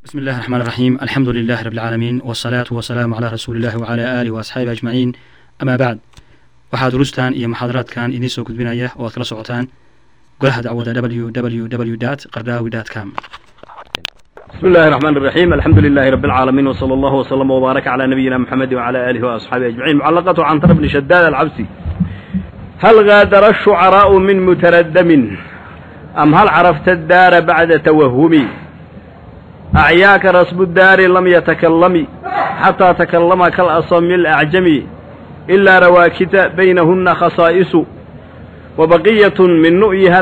بسم الله الرحمن الرحيم الحمد لله رب العالمين والصلاة والسلام على رسول الله وعلى آله وأصحابه أجمعين أما بعد waxaa durustan iyo muxaadaraadkan idiin soo gudbinaya oo aad kala socotaan golaha dacwada www qardaawi com بسم الله الرحمن الرحيم الحمد لله رب العالمين وصلى الله وسلم وبارك على نبينا محمد وعلى آله وأصحابه أجمعين معلقة عن طرف بن شداد العبسي هل غادر الشعراء من متردم أم هل عرفت الدار بعد توهم أعياك رسب الدار لم يتكلم حتى تكلم كالأصم الأعجم إلا رواكت بينهن خصائص وبقية من نؤيها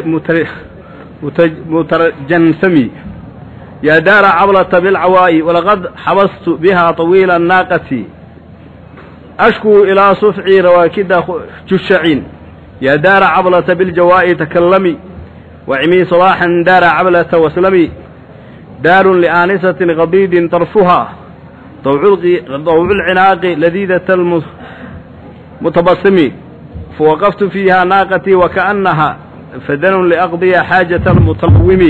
المترجنسم يا دار عبلة بالعواء ولقد حبست بها طويل الناقة أشكو إلى صفعي رواكد جشعين يا دار عبلة بالجواء تكلمي وعمي صلاحا دار عبلة وسلمي دار لآنسة غضيد طرفها ضوع العناق لذيذة المتبسم فوقفت فيها ناقتي وكأنها فدن لأقضي حاجة المتلوم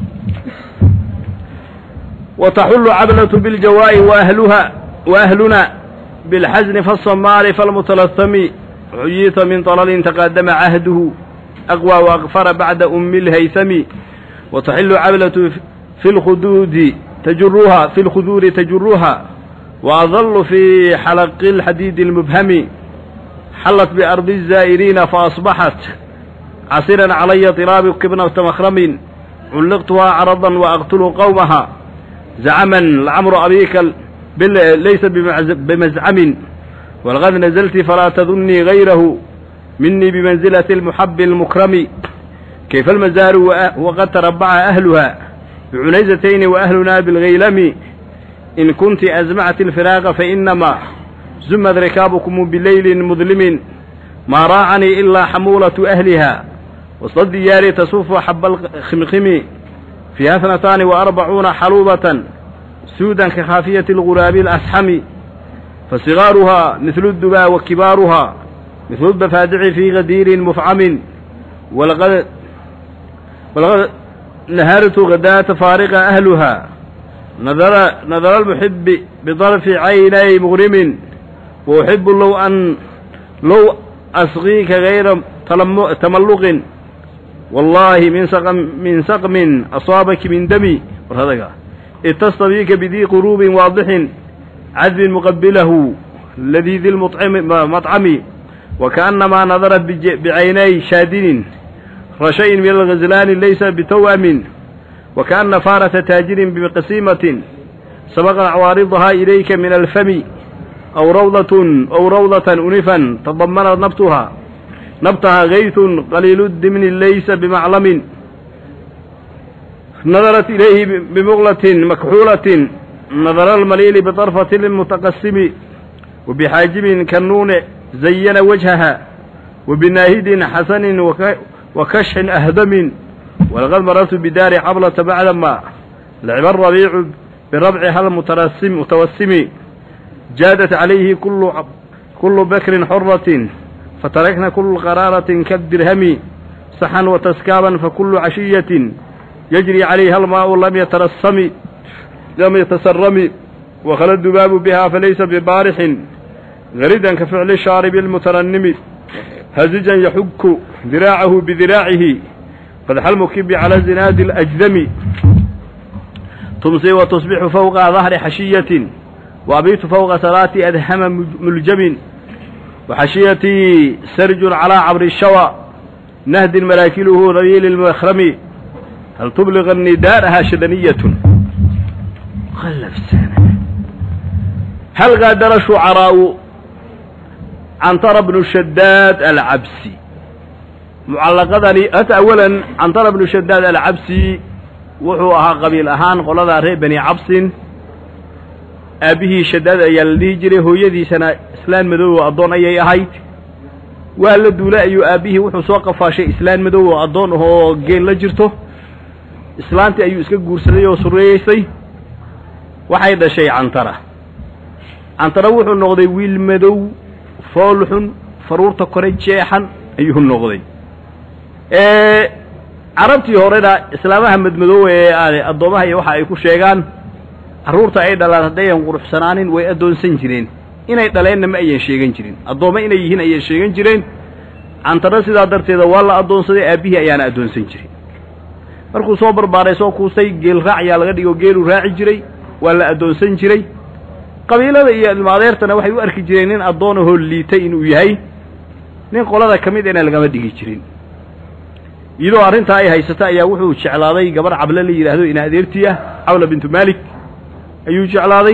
وتحل عبلة بالجواء وأهلها وأهلنا بالحزن فالصمار فالمتلثم عييت من طلل تقدم عهده أقوى وأغفر بعد أم الهيثم وتحل عبلة في الخدود تجرها في الخدور تجرها وأظل في حلق الحديد المبهم حلت بأرض الزائرين فأصبحت عسيرا علي طراب كبنة مخرم علقتها عرضا وأقتل قومها زعما لعمر أبيك ليس بمزعم والغد نزلت فلا تظني غيره مني بمنزلة المحب المكرم كيف المزار وقد تربع أهلها بعنيزتين وأهلنا بالغيلم إن كنت أزمعت الفراق فإنما زمت ركابكم بليل مظلم ما راعني إلا حمولة أهلها وسط الديار تصف حب الخمخم فيها اثنتان وأربعون حلوبة سودا كخافية الغراب الأسحم فصغارها مثل الدبا وكبارها مثل الضفادع في غدير مفعم ولقد ولقد نهرت غداة فارغ أهلها نظر نظر المحب بطرف عيني مغرم وأحب لو أن لو أصغيك غير تملق والله من سقم من سقم أصابك من دمي اتصل بك بذي قروب واضح عذب مقبله لذيذ المطعم مطعم وكأنما نظرت بعيني شادن رشي من الغزلان ليس بتوأم وكأن فارة تاجر بقسيمة سبق عوارضها إليك من الفم أو روضة أو روضة أنفا تضمنت نبتها نبتها غيث قليل الدمن ليس بمعلم نظرت إليه بمغلة مكحولة نظر المليل بطرفة المتقسم وبحاجب كالنون زين وجهها وبناهد حسن وكشح أهدم ولقد مررت بدار عبلة بعدما لعب الربيع بربعها المترسم متوسم جادت عليه كل كل بكر حرة فتركنا كل قرارة كالدرهم صحا وتسكابا فكل عشية يجري عليها الماء لم يترسم لم يتسرم وخلى الذباب بها فليس ببارح غريدا كفعل الشارب المترنم هزجا يحك ذراعه بذراعه قدح المكب على زناد الأجذم تمسي وتصبح فوق ظهر حشية وأبيت فوق صلاة أدهم ملجم وحشيتي سرج على عبر الشوى نهد مراكله ذليل المخرم هل تبلغ النداء شدنية خلف سنة هل غادر شعراء عنتر بن الشداد العبسي معلقدني أت أولا عنتر بن الشداد العبسي wuxuu ahaa qabiil ahaan qoladaa reer bani cabsin aabbihii shadaad ayaa la dhihi jiray hooyadiisana islaan madow oo addoon ayay ahayd waa la duulay ayuu aabbihii wuxuu soo qafaashay islaan madow oo addoon ahoo geel la jirto islaantii ayuu iska guursaday oo sureeyeysay waxay dhashay cantara cantara wuxuu noqday wiil madow foolxun faruurta kore jeexan ayuu noqday carabtii horena islaamaha madmadoowe ee aan addoomaha iyo waxa ay ku sheegaan carruurta ay dhalaan haddayan quruxsanaanin way addoonsan jireen inay dhaleenna ma ayan sheegan jirin addoommo inay yihiin ayay sheegan jireen cantaro sidaa darteeda waa la addoonsaday aabbihii ayaana addoonsan jiray markuu soo barbaaray soo kuustay geel raacyaa laga dhigo geeluu raaci jiray waa la addoonsan jiray qabiilada iyo ilmaadeertana waxay u arki jireen nin addoonahoo liitay inuu yahay nin qolada ka mid ina lagama dhigi jirin iyadoo arrintaa ay haysata ayaa wuxuu jeclaaday gabarh cable la yidhaahdo ina adeertii ah cawla bintu maalik ayuu jeclaaday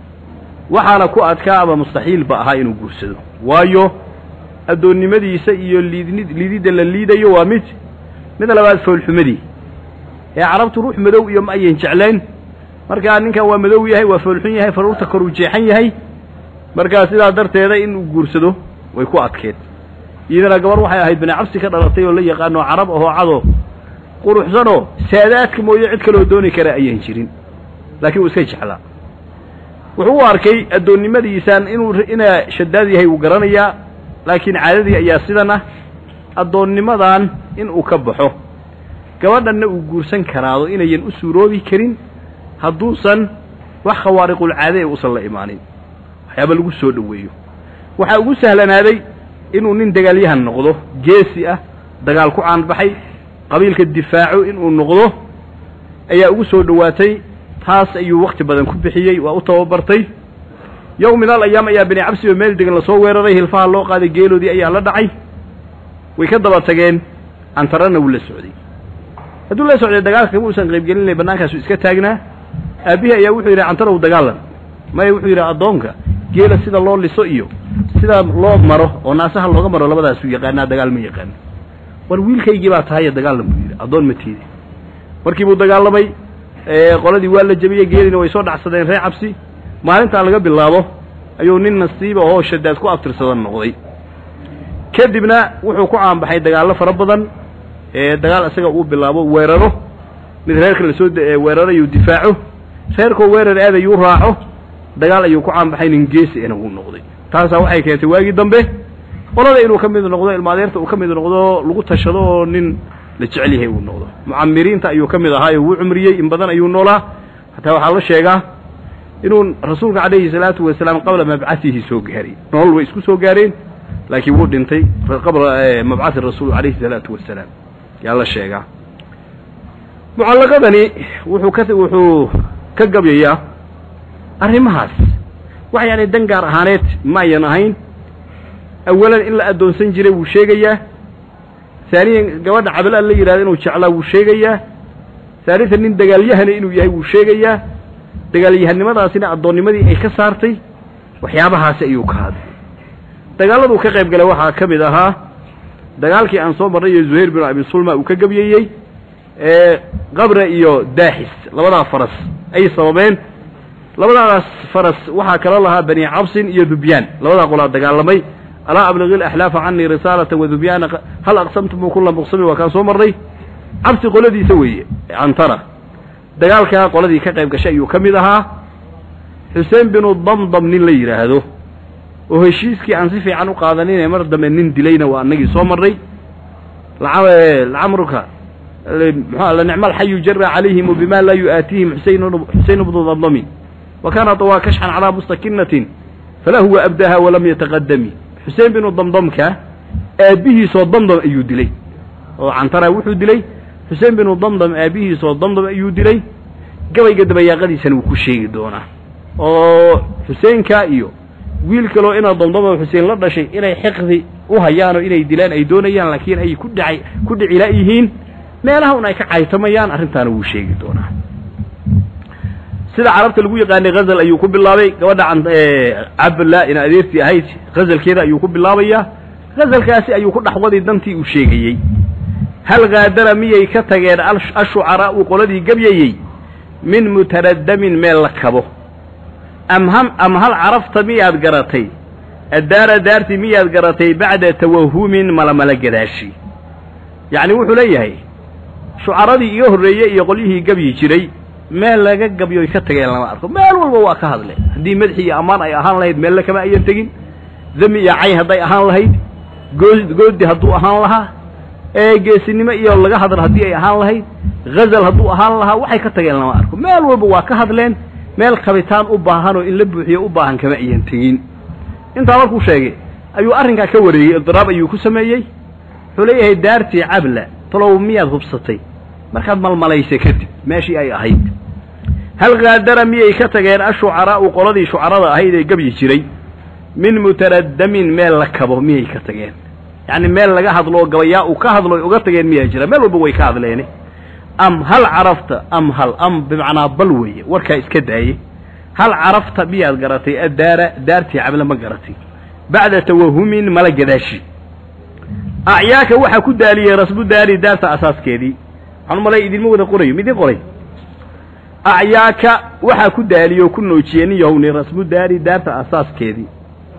waxaana ku adkaa ama mustaxiilba ahaa inuu guursado waayo addoonnimadiisa iyo liidnid liididda la liidayo waa mid mid labaad foolxumadii ee carabtu ruux madow iyo ma ayan jecleen markaa ninkan waa madow yahay waa foolxun yahay faruurta koruu jeexan yahay markaa sidaa darteeda inuu guursado way ku adkeed iyadana gabar waxay ahayd bani cabsi ka dhalatay oo la yaqaano carab ahoo cado quruxsanoo saadaadka mooye cid kaloo dooni kara ayaan jirin laakiin wuu iska jeclaa wuxuu u arkay addoonnimadiisaan inuu inaa shadaad yahay wuu garanayaa laakiin caadadii ayaa sidan ah addoonnimadan inuu ka baxo gabadhanna uu guursan karaado inayan u suuroobi karin hadduusan wax khawaariqulcaade ee uusan la imaanin waxyaaba lagu soo dhoweeyo waxaa ugu sahlanaaday inuu nin dagaalyahan noqdo geesi ah dagaal ku caanbaxay qabiilka difaaco inuu noqdo ayaa ugu soo dhowaatay taas ayuu wakhti badan ku bixiyey waa u tababartay yow min al ayaam ayaa bini cabsi oo meel degan lasoo weeraray hilfaha loo qaaday geeloodii ayaa la dhacay way ka daba tageen cantarana wuu la socday hadduu la socday dagaalka kama uusan qaybgelinay bannaankaasu iska taagnaa aabbihii ayaa wuxuu yidhi cantarow dagaalan maya wuxuu yidhi addoonka geela sida loo liso iyo sida loo maro oo naasaha looga maro labadaasuu yaqaanaa dagaal ma yaqaano war wiilkaygii baa tahaye dagaalan buu yidhi addoon ma tiidi markii buu dagaalamay qoladii waa la jebiyey geelina way soo dhacsadeen reer cabsi maalintaa laga bilaabo ayuu nin nasiiba oo shadaad ku abtirsadan noqday kadibna wuxuu ku caanbaxay dagaallo fara badan dagaal isaga uu bilaabo weeraro mid reerka lasoo weeraro ayuu difaaco reerkoo weerar aad ayuu raaco dagaal ayuu ku caanbaxay nin geesi ina wuu noqday taasaa waxay keentay waagii dambe qolada inuu ka mid noqdo ilmaadeerta uu ka mid noqdo lagu tashado oo nin la jecel yahay uu noqdo mucamiriinta ayuu ka mid ahaayo wuu cumriyey in badan ayuu noolaa hataa waxaa la sheegaa inuu rasuulka calayhi salaatu wasalaam qabla mabcatihi soo gaaray nolol way isku soo gaareen laakiin wuu dhintay qabla mabcathi rasuul calayhi salaatu wasalaam yaa la sheegaa mucallaqadani wuxuu ka wuxuu ka gabyayaa arrimahaas wax yaani dan gaar ahaaneed ma ayan ahayn awalan in la addoonsan jiray wuu sheegayaa haaniyan gabadha cabala la yidhahdo inuu jeclaa wuu sheegayaa haalitan nin dagaalyahana inuu yahay wuu sheegayaa dagaalyahannimadaasina addoonnimadii ay ka saartay waxyaabahaasi ayuu ka hadlay dagaalladuu ka qayb galay waxaa ka mid ahaa dagaalkii aan soo marnay iyo zuhayr binu abi sulma uu ka gebyeeyey ee qabra iyo daaxis labadaa faras ay sababeen labadaas faras waxaa kala lahaa bani cabsin iyo dubyaan labadaa qolaa dagaalamay alaa abligi alaxlaafa canii risaalata wadubyaana hal aqsamtumu kula muqsami waa kaan soo marnay cabsi qoladiisa weeye cantara dagaalkaa qoladii ka qayb gashay ayuu ka mid ahaa xuseen binu damdam nin la yidhaahdo oo heshiiskii aan si fiican u qaadaninee mar dambe nin dilayna waa annagii soo marnay lacamruka muxua lanicma alxayu jara calayhim bima laa yu'aatihim xuseyn bnu damdami wa kaana طawaa kashxan calaa mustakinatin falahuwa abdaha walam yataqadami xuseen binu damdamka aabbihiisoo damdam ayuu dilay oo cantara wuxuu dilay xuseen binu damdam aabbihiisoo damdam ayuu dilay gabayga dabayaaqadiisana wuu ku sheegi doonaa oo xuseenka iyo wiil kaloo inaa damdamo xuseen la dhashay inay xiqdi u hayaanoo inay dilaan ay doonayaan laakiin ay ku dhacay ku dhicila yihiin meelaha un ay ka caytamayaan arrintaana wuu sheegi doonaa sida carabta lagu yaqaanay hazal ayuu ku bilaabay gabadha cabla in adeertii ahayd hazalkeeda ayuu ku bilaabayaa hazalkaasi ayuu ku dhaxwaday dantii uu sheegayey hal kaadara miyay ka tageen ashucaraa'u qoladii gabyayey min mutaraddamin meel la kabo am ham am hal carafta miyaad garatay addaara daartii miyaad garatay bacda tawahumin malamala gadaashi yacni wuxuu leeyahay shucaradii iga horreeyey iyo qolyihii gabyi jiray meel laga gabyoy ka tageen lama arko meel walba waa ka hadle haddii madaxi iyo ammaan ay ahaan lahayd meelle kama ayan tegin dami iyo cayn hadday ahaan lahayd goo goodi hadduu ahaan lahaa ee geesinimo iyo laga hadlo haddii ay ahaan lahayd ghazal hadduu ahaan lahaa waxay ka tageen lama arko meel walba waa ka hadleen meel kabitaan u baahan oo in la buuxiyo u baahan kama ayan tegin intaa markuu sheegay ayuu arrinkaa ka wareeyey idiraab ayuu ku sameeyey wuxuu leeyahay daartii cabla talow miyaad hubsatay markaad malmalaysay kadib meeshii ay ahayd hal kaadara miyay ka tageen ashucaraa'u qoladii shucarada ahayd ee gebyi jiray min mutaraddamin meel la kabo miyay ka tageen yacni meel laga hadlo oo gabayaa uu ka hadlo ay uga tageen miyaa jira meel walba way ka hadleene am hal carafta am hal am bimacnaa bal weeye warkaa iska daaye hal carafta miyaad garatay addaara daartii cable ma garatay bacda tawahumin mala gadaashi acyaaka waxaa ku daaliyey rasbu daari daarta asaaskeedii waxaan malay idinma wada qorayo midin qoray acyaaka waxaa ku daaliye oo ku noojiyey nin yahowni rasbu daari daarta asaaskeedii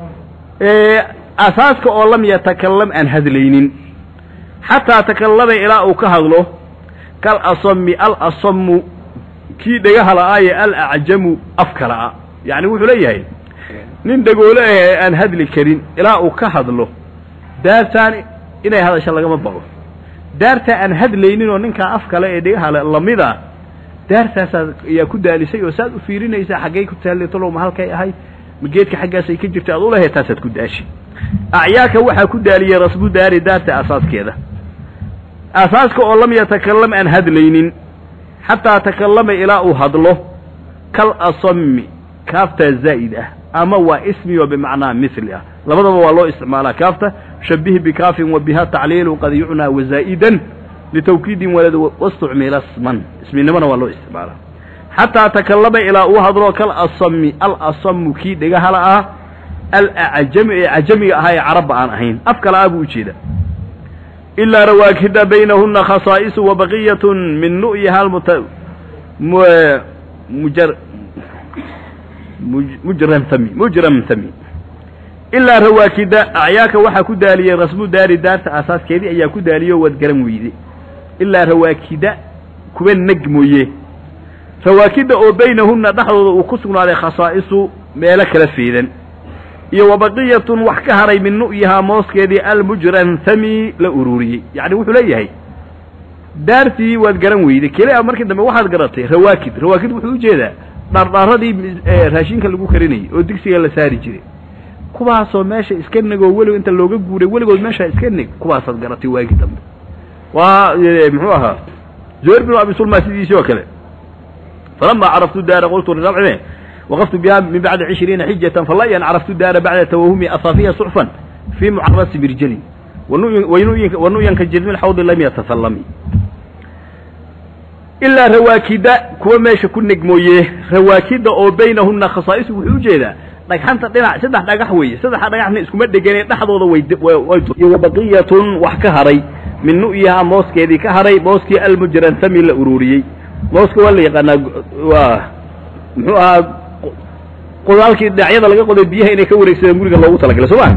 asaaska oo lam yatakalam aan hadlaynin xataa takallama ilaa uu ka hadlo kal asami al asamu kii dhegaha la'aaye al acjamu afka la'a yacni wuxuu leeyahay nin dhagoole ah ee aan hadli karin ilaa uu ka hadlo daartaan inay hadasho lagama baqo daartaa aan hadlaynin oo ninkaa af kale ee dhegaha le lamid ah daartaasaad ayaa ku daalisay oo saad u fiirinaysaa xaggay ku taalli talow ma halkay ahayd ma geedka xaggaasay ka jirta aad ulahayd taasaad ku daashi acyaaka waxaa ku daaliyey rasbu daari daarta asaaskeeda asaaska oo lam yatakalam aan hadlaynin xataa takallama ilaa uu hadlo kal asami kaaftaa zaa'id ah ama waa ismi oo bimacnaa mithli ah labadaba waa loo isticmaalaa kaafta shabih bikaafin wa biha tacliilu qad yucnaa wazaa'idan litawkiidin walad wastucmila sman isminimona waa loo isticmaalaa xataa takallama ilaa uu hadlo kal asami al asamu kii dhegahala ah al acjami ee cajamiga ahaa ee carabba aan ahayn af kala ah buu ujeeda ilaa rawaakida baynahuna khasaa'isu wa baqiyatun min nu'yiha almuta mujar mujramtami mujramtami ilaa rawaakida acyaaka waxaa ku daaliyey rasmu daari daarta asaaskeedii ayaa ku daaliyo waad garan weyde ilaa rawaakida kuwa neg mooye rawaakida oo baynahunna dhexdooda uu ku sugnaaday khasaa'isu meelo kala feedan iyo wa baqiyatun wax ka haray min nu'yihaa mooskeedii almujranthami la ururiyey yacni wuxuu leeyahay daartii waad garan weyday kelia markii dambe waxaad garatay rawaakid rawaakid wuxuu ujeedaa dhardhaaradii raashinka lagu karinayay oo digsiga la saari jiray kuwaasoo meesha iska negoo weligo inta looga guuray weligood meeshaa iska neg kuwaasaad garatay waagi dambe waa muxuu ahaa zuhayr binu abi sulma sidiisii oo kale falama caraftu daara qultu lirabcime waqaftu biha min bacdi cishriina xijatan falayan caraftu daara bacda tawahumi asaafiya suxfan fii mucarasi birjalin wanu'yanka jirmi xawdi lam yatasallami ilaa rawaakida kuwa meesha ku neg mooye rawaakida oo baynahuna khasaa'is wuxuu ujeedaa dhagxanta dhinac saddex dhagax weeye saddexa dhagaxna iskuma dhegane dhexdooda way baqiyatun wax ka haray min nu'yihaa mooskeedii ka haray mooskii almujranthami la ururiyey mooska waa la yaqaanaa waa muxuu ahaa qodaalkii dhinacyada laga qoday biyaha inay ka wareegsadeen guriga loogu talagalay soo ma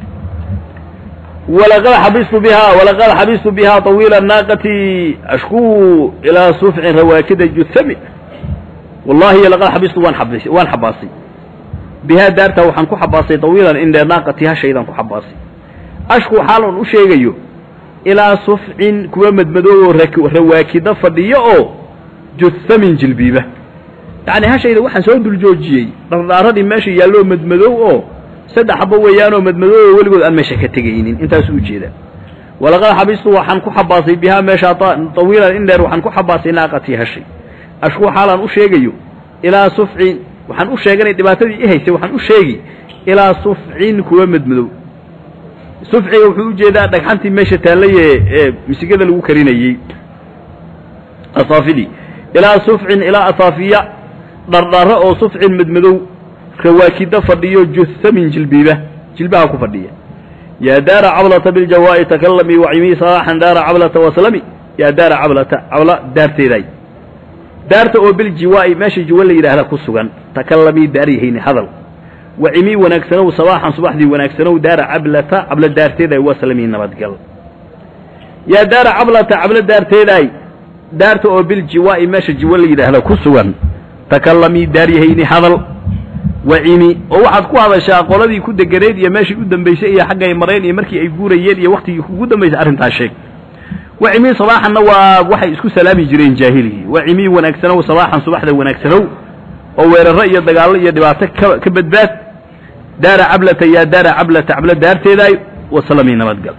walaqad xabistu biha walaqad xabistu biha طawiila naaqati ashkuu ilaa sufcin rawaakida juthami wallahi laqad xabistu waan xabis waan xabaasay bihaa daartaa waxaan ku xabaasay طawiilan indhe naaqati hashaydan ku xabaasay ashkuu xaalan u sheegayo ilaa sufcin kuwa madmadoobo rawaakida fadhiyo oo juthamin jilbiiba yacni hashayda waxaan soo dul joojiyey dhardhaaradii meesha yaalloo madmadow oo saddex xabo weeyaanoo madmadoobo weligood aan meesha ka tegaynin intaasuu ujeedaa walaqad xabistu waxaan ku xabaasay bihaa meeshaa tawiilan in dheer waxaan ku xabaasay naaqatii hashay ashkuu xaalaan u sheegayo ilaa sufcin waxaan u sheeganay dhibaatadii i haysay waxaan u sheegi ilaa sufcin kuwa madmadow sufciga wuxuu ujeedaa dhagxantii meesha taallaye ee misigada lagu karinayey asaafidii ilaa sufcin ilaa asaafiya dhardharo oo sufcin madmadow rawaakida fadhiyo juthamin jilbiiba jilbaha ku fadhiya yaa daara cablata biljawaa'i takallamii wacimii salaaxan daara cablata waslami yaa daara cablata cabla daarteedaay daarta oo biljiwaa'i meesha jiwa la yidhaahda ku sugan takallamii daaryahayni hadal wacimii wanaagsanow sabaaxan subaxdii wanaagsanow daara cablata cabla daarteedaay waslami nabadgal yaa daara cablata cabla daarteedaay daarta oo biljiwaa'i meesha jiwa la yidhaahda ku sugan takallamii daaryahayni hadal wacimi oo waxaad ku hadashaa qoladii ku deganeed iyo meeshii u dambaysay iyo xaggay mareen iyo markii ay guurayeen iyo waktigii kugu dambaysay arrintaas sheeg wacimii sabaaxanna waa waxay isku salaami jireen jaahiligii wacimii wanaagsanow sabaaxan subaxda wanaagsanow oo weeraro iyo dagaallo iyo dhibaato ka ka badbaad daara cablata yaa daara cablata cablo daarteedaay wasalamii nabadgal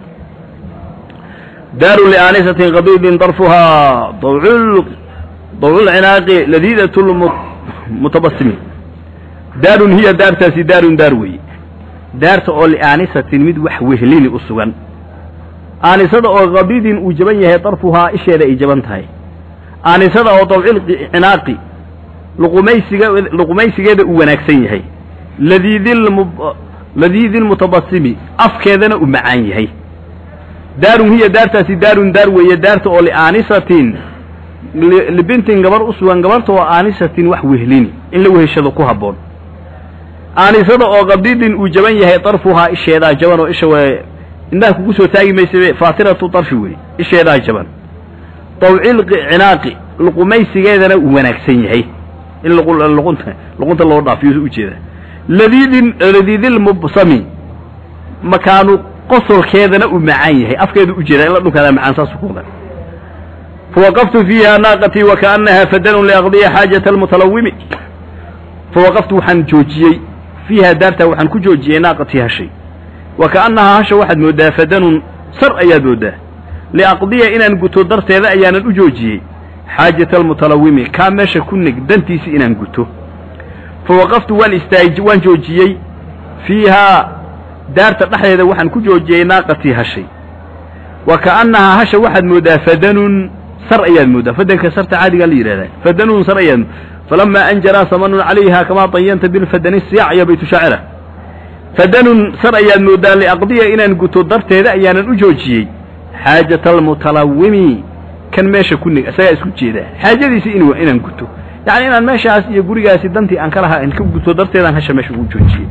daaru liaanisatin qadiidin darfuhaa dawcul dawculcinaaqi ladiidat mutabasimi daarun hiya daartaasi daarun daar weeye daarta oo liaanisatin mid wax wehlini u sugan aanisada oo qadiidin uu jaban yahay darfuhaa isheeda ay jaban tahay aanisada oo dawcil cinaaqi luqumaysiga luqumaysigeeda uu wanaagsan yahay ladiidilmu ladiidilmutabasimi afkeedana uu macaan yahay daarun hiya daartaasi daarun daar weeye daarta oo liaanisatin libintin gabar u sugan gabarta oo aanisatin wax wehlini in la weheshado ku habboon aanisada oo qadiidin uu jaban yahay darfuhaa isheedaa jaban oo isha w indhaha kugu soo taagi maysabe faatiratu darfi wey isheedaa jaban dawcil cinaaqi luqumaysigeedana uu wanaagsan yahay in luqunta luqunta loo dhaafiyo ujeeda ladiidin ladiidilmubsami makaanu qosolkeedana uu macaan yahay afkeedu ujeeda in la dhunkaada macaan saasu ku wadan fawaqaftu fiiha naaqatii wakaanaha fadanun liaqdiya xaajata almutalawimi fawaqaftu waxaan joojiyey fiiha daartaa waxaan ku joojiyey naaqatii hashay wakaannahaa hasha waxaad mooddaa fadanun sar ayaad mooddaa liaqdiya inaan guto darteeda ayaanan u joojiyey xaajata almutalawimi kaa meesha ku neg dantiisi inaan guto fawaqaftu waan istaaj waan joojiyey fiihaa daarta dhexdeeda waxaan ku joojiyey naaqatii hashay wa ka'annahaa hasha waxaad mooddaa fadanun sar ayaad mooddaa fadanka sarta caadigaa la yidhahdaa fadanun sar ayaad falamaa anjaraa samanun calayha kamaa dayanta bilfadani siyaac iyo baytu shaacira fadanun sar ayaad mooddaa liaqdiya inaan guto darteeda ayaanan u joojiyey xaajata almutalawimi kan meesha ku neg isagaa isku jeedaa xaajadiisi in inaan guto yacni inaan meeshaas iyo gurigaasi dantii aan ka lahaa aan ka guto darteedaan hasha meesha ugu joojiyey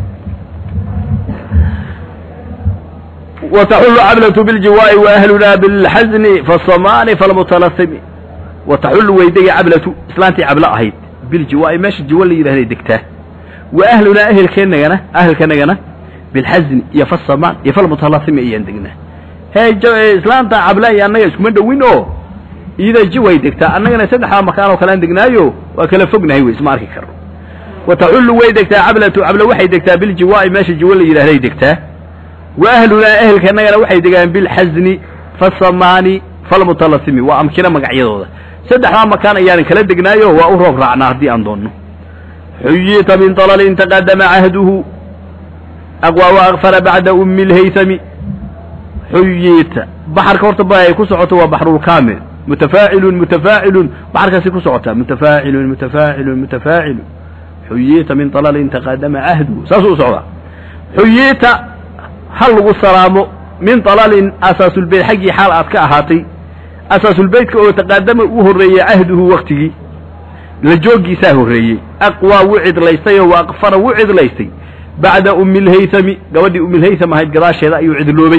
wataxullu cablatu biljiwaa'i waahlunaa bilxasni fasamaani falmutalasimi wataxullu waydega cablatu islaantii cablo ahayd biljiwaa'i meesha jiwo la yidhahday degtaa wa ahlunaa ehelkeennagana ahelkanagana bilxasni iyo fasamaan iyo falmutalasimi ayaan degnaa hee islaanta cabla iyo annaga iskuma dhowin oo iyada jiway degtaa annagana saddexdaa makaan oo kalean degnaayo waa kala fognahay wey isma arki karno wataxullu way degtaa cablatu cablo waxay degtaa biljiwaa'i meesha jiwo la yidhahday degtaa wa ahlunaa ehelkanagana waxay degaan bilxasni fasamaani falmutalasimi waa amkino magacyadooda saddexdaa makaan ayaanan kala degnaayo waa u roob raacnaa haddii aan doonno xuyita min dalalin taqadama cahduhu aqwa wa akfara bacda ummi lhaytami xuyita baxarka horta ba ay ku socoto waa baxrulkaamil mutafaacilun mutafaacilun baxarkaasi ku socotaa mutafaacilun mutafaacilun mutafaacilun xuyita min dalalin taqadama cahduhu saasuu u socdaa xuyita hal lagu salaamo min dalalin asaasulbeyt xaggii xaal aad ka ahaatay asaasulbeytka oo taqaadama u horreeyey cahduhu waktigii la jooggiisaa horreeyey aqwaa wuu cidlaystay oo wa aqfara wuu cidlaystay bacda ummi lhaytami gabadhii ummilhaytam ahayd gadaasheeda ayuu cidloobay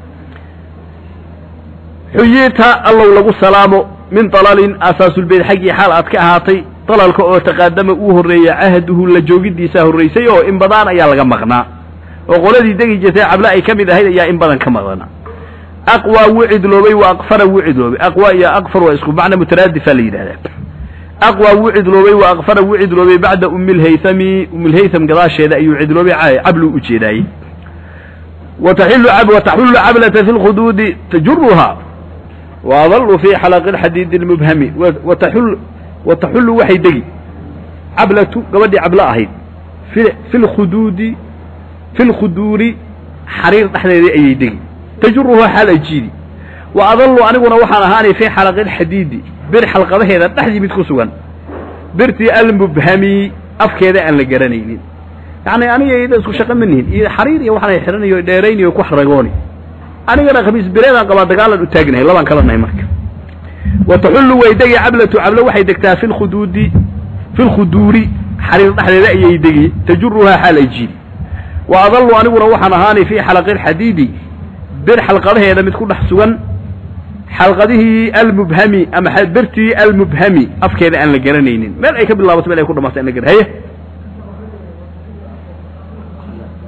xuyita allow lagu salaamo min dalalin asaasulbeyt xaggii xaal aad ka ahaatay dalalka oo taqaadama uu horreeyey cahduhu la joogiddiisaa horraysay oo in badaan ayaa laga maqnaa oo qoladii degi jirtay cabla ay ka mid ahayd ayaa in badan ka maqnaa aqwaa wuu cidloobay wa aqfara wuu cidloobay aqwa iyo aqfar waa isku macna mutaraadifa la yidhahdaa aqwaa wuu cidloobay wa aqfara wuu cidloobay bacda ummi lhaytami ummilhaytam gadaasheeda ayuu cidloobay cablu u jeedaayey wataxillu wataxullu cablata fi lkhuduudi tajuruhaa waadalu fi xalaqi lxadiidi lmubhami wataxul wataxullu waxay degi cablatu gabadhii cablo ahayd fi fi lkhuduudi fi lkhuduuri xariir dhexdeedii ayay degi tajuruhaa xaal ay jiidi wa adallu aniguna waxaan ahaanay fii xalaqi lxadiidi bir xalqadaheeda dhexdii mid ku sugan birtii almubhami afkeeda aan la garanaynin yacni aniga iyada isku shaqo ma nihin iyo xariir iyo waxaan xiranayo dheeraynayo ku xaragooni anigana khamiis bireedaan qabaa dagaalan u taagnahay labaan kala nahay marka wa taxullu way degi cablatu cablo waxay degtaa fi lkhuduudi fi lkhuduuri xariir dhexdeeda ayay degi tajuruhaa xaal ay jiidi wa adallu aniguna waxaan ahaanay fii xalaqi lxadiidi bir xalqadaheeda mid ku dhex sugan xalqadihii almubhami ama birtii almubhami afkeeda aan la garanaynin meel ay ka bilaabato meel ay ku dhamaata an la garan haye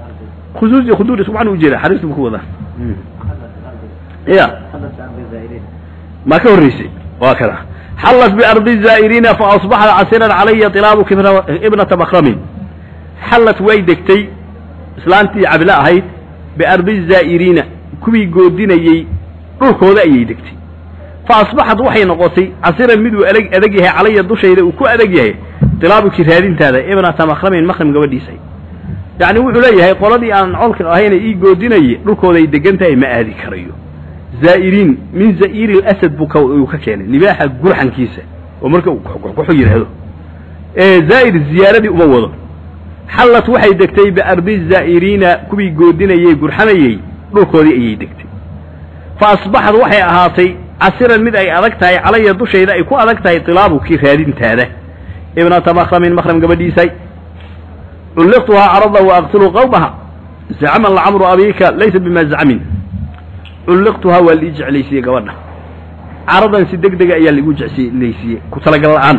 khusuus iyo khuduur isku macna ujeeda xariistu bu ku wadaa ya ma ka horreysay waa kada xallat biardi zaa'iriina fa asbaxat casiran calaya tilaabuka ibnata makramin xallat way degtay islaantii cabile ahayd biardi zaa'iriina kuwii goodinayey dhulkooda ayay degtay fa asbaxad waxay noqotay casiran miduu adag adag yahay calaya dushayda uu ku adag yahay tilaabuki raadintaada ibnata makramin makrim gabadhiisay yacni wuxuu leeyahay qoladii aan colka ahayna ii goodinaye dhulkooday degan tahay ma aadi karayo zaa'iriin min za'iiri lasad buu ka uu ka keenay libaaxa gurxankiisa oo marka uu kuxu yidhaahdo ee zaa'ir ziyaaradii uma wado xallat waxay degtay biardi zaa'iriina kuwii goodinayey gurxamayey dhulkoodii ayay degtay fa asbaxad waxay ahaatay casiran mid ay adag tahay calaya dushayda ay ku adag tahay tilaabukii raadintaada ibnata makramin makram gabadhiisay culliqtuhaa carada wa aqtulu qawmaha zacman lacamru abiika laysa bima zacmin culliqtuhaa waa lii jeclaysiiyey gabadha caradan si deg dega ayaa laigu jeclaysiiyey ku talagal la'aan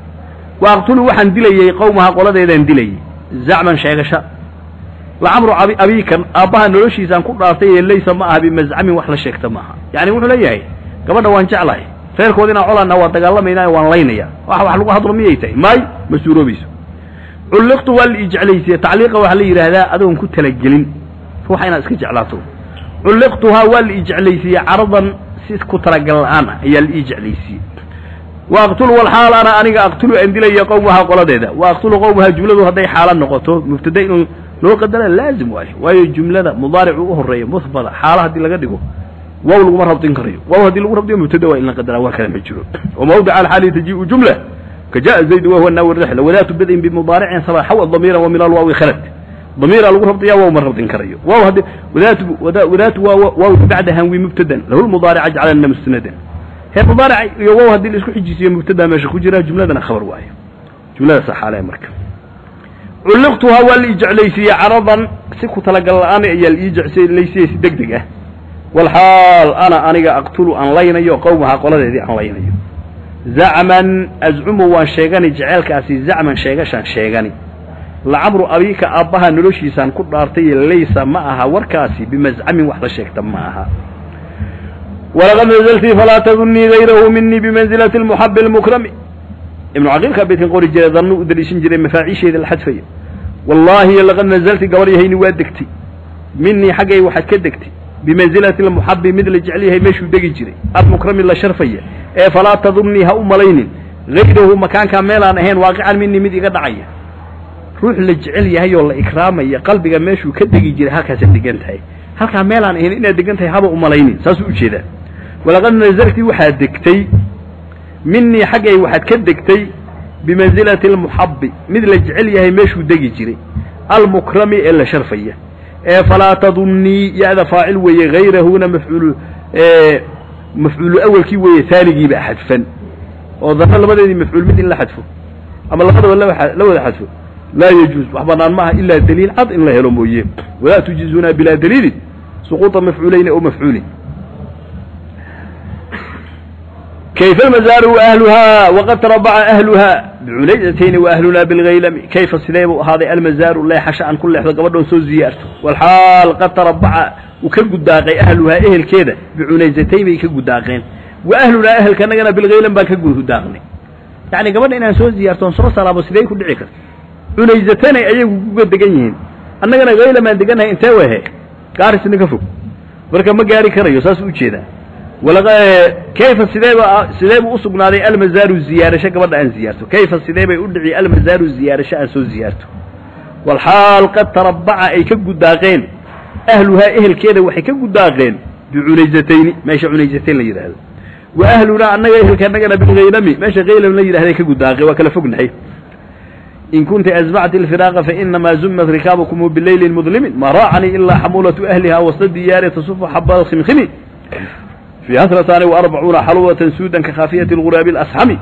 wa aqtulu waxaan dilayey qawmaha qoladeedaan dilayey zacman sheegasha lacamru abiikan aabbaha noloshiisaan ku dhaartay ee laysa ma aha bimascamin wax la sheegta maaha yacni wuxuu leeyahay gabadha waan jeclahay reerkood inaan colaana waa dagaalamaynaa waan laynaya wax wax lagu hadlo miyay tahay maay ma suuroobayso culliqtu waa la ii jeclaysiye tacliiqa waxaa la yidhaahdaa adoon ku talagelin ruuxa inaad iska jeclaato culliqtuhaa waa la ii jeclaysiiyey caradan si ku talagal la'aan ah ayaa la ii jeclaysiiyey wa aqtulu walxaal ana aniga aqtulu aan dilaya qowmaha qoladeeda wa aqtulu qowmaha jumladu hadday xaala noqoto mubtada inuu loo qadara laazim waayo waayo jumlada mudaaricu u horeeya muhbada xaala haddii laga dhigo waaw laguma rabdin karayo waaw haddii lagu rabdiyo mubtada waa in la qadaraa waa kale ma jiro wamawdica alxaali tajii'u jumla kajaءa zayd wahuwa naawi rixla wadaatu badin bimudaaricin saba xawa damiira wa min alwaawi khalad damiira lagu rabdiyaa waaw ma rabdin karayo waaw haddii wadaatu wadaatu waaw bacda hanwi mubtadan lahu lmudaarica jacalana musnadan heer mudaaric iyo waaw haddii la isku xijisiyo mubtada meesha ku jira jumladana khabar waayo jumladaasa xaale marka culliqtuhaa waa la ii jeclaysiiyey caradan si ku talagal la'aan ayaa la ii jeclaysiiyey si deg deg ah walxaal ana aniga aqtulu aan laynayo qowmaha qoladeedii aan laynayo zacman azcumu waan sheegani jeceelkaasi zacman sheegashaan sheegani lacamru abiika aabbaha noloshiisaan ku dhaartay laysa ma aha warkaasi bimascamin wax la sheegta ma aha walaqad nazaltii falaa tadunnii gayrahu minii bimanzilati lmuxabi almukrami ibnu caqiilkaa beydkan qori jiray dannu u daliishan jiray mafaaciisheeda la xadfaya wallaahi laqad nazalti gabar yahayni waa degtay minii xaggay waxaad ka degtay bimanzilati lmuxabi mid la jecel yahay meeshuu degi jiray almukrami la sharfaya ee falaa tadunnii ha u malaynin gayrahu makaankaa meelaan ahayn waaqican minii mid iga dhacaya ruux la jecel yahay oo la ikraamaya qalbiga meeshuu ka degi jiray halkaasaad degan tahay halkaa meelaan ahayn inaad degan tahay haba u malaynin saasuu ujeedaa walaqad nazalti waxaad degtay minii xaggay waxaad ka degtay bimanzilati almuxabi mid la jecel yahay meeshuu degi jiray almukrami ee la sharfaya ee falaa tadunnii ya-da faacil weeye hayrahuna mafcuul mafcuulu awelkii weeye taanigiiba xadfan oo dana labadeedii mafcuul mid in la xadfo ama labadaba la wada xadfo laa yajuuz wax banaan maaha ilaa daliil cad in la helo mooye walaa tujiizuna bilaa daliilin suquuطa mafcuulayni aw mafcuulin kayfa almazaaru waahluhaa waqad tarabaca ahluhaa bicunaydatayn waahlunaa bilgaylami kayfa sidee buu ahaaday almazaaru leexasha aan ku leexdo gabadhoon soo ziyaarto walxaal qad tarabaca uu ka gudaaqay ahluhaa ehelkeeda bicunaysatayn bay ka gudaaqeen wa ahlunaa ehelkanagana bilgaylam baan ka gudaaqnay yacni gabadha inaan soo ziyaartoon soo salaamo sidee ku dhici karta cunaysatanay ayagu kuga degan yihiin annagana haylam aan degannahay intee wehe gaarisna ka fog marka ma gaari karayo saas u jeedaa kayfa sideeba sidee buu usugnaaday almazaaru ziyaarasho gabadha aan ziyaarto kayfa sidee bay u dhici almazaaru ziyaarasho aan soo ziyaarto walxaal qad tarabaca ay ka gudaaqeen ahluhaa ehelkeeda waxay ka gudaaqeen bicunaysatayni meesha cunaysatayn la yidhaahdo wa ahlunaa annaga ehelka annagana bilgaylami meesha haylam la yidhahday ka gudaaqeen waa kala fognahay in kunta azbacti alfiraaqa fainamaa zumat rikaabukum bileyli mudlimin ma raacanii ilaa xamuulatu ahliha wasta diyaari tasufu xaba alkhimkhimi fiiha snataani waarbacuuna xalwatan suudan ka khaafiyati lguraabi alasxami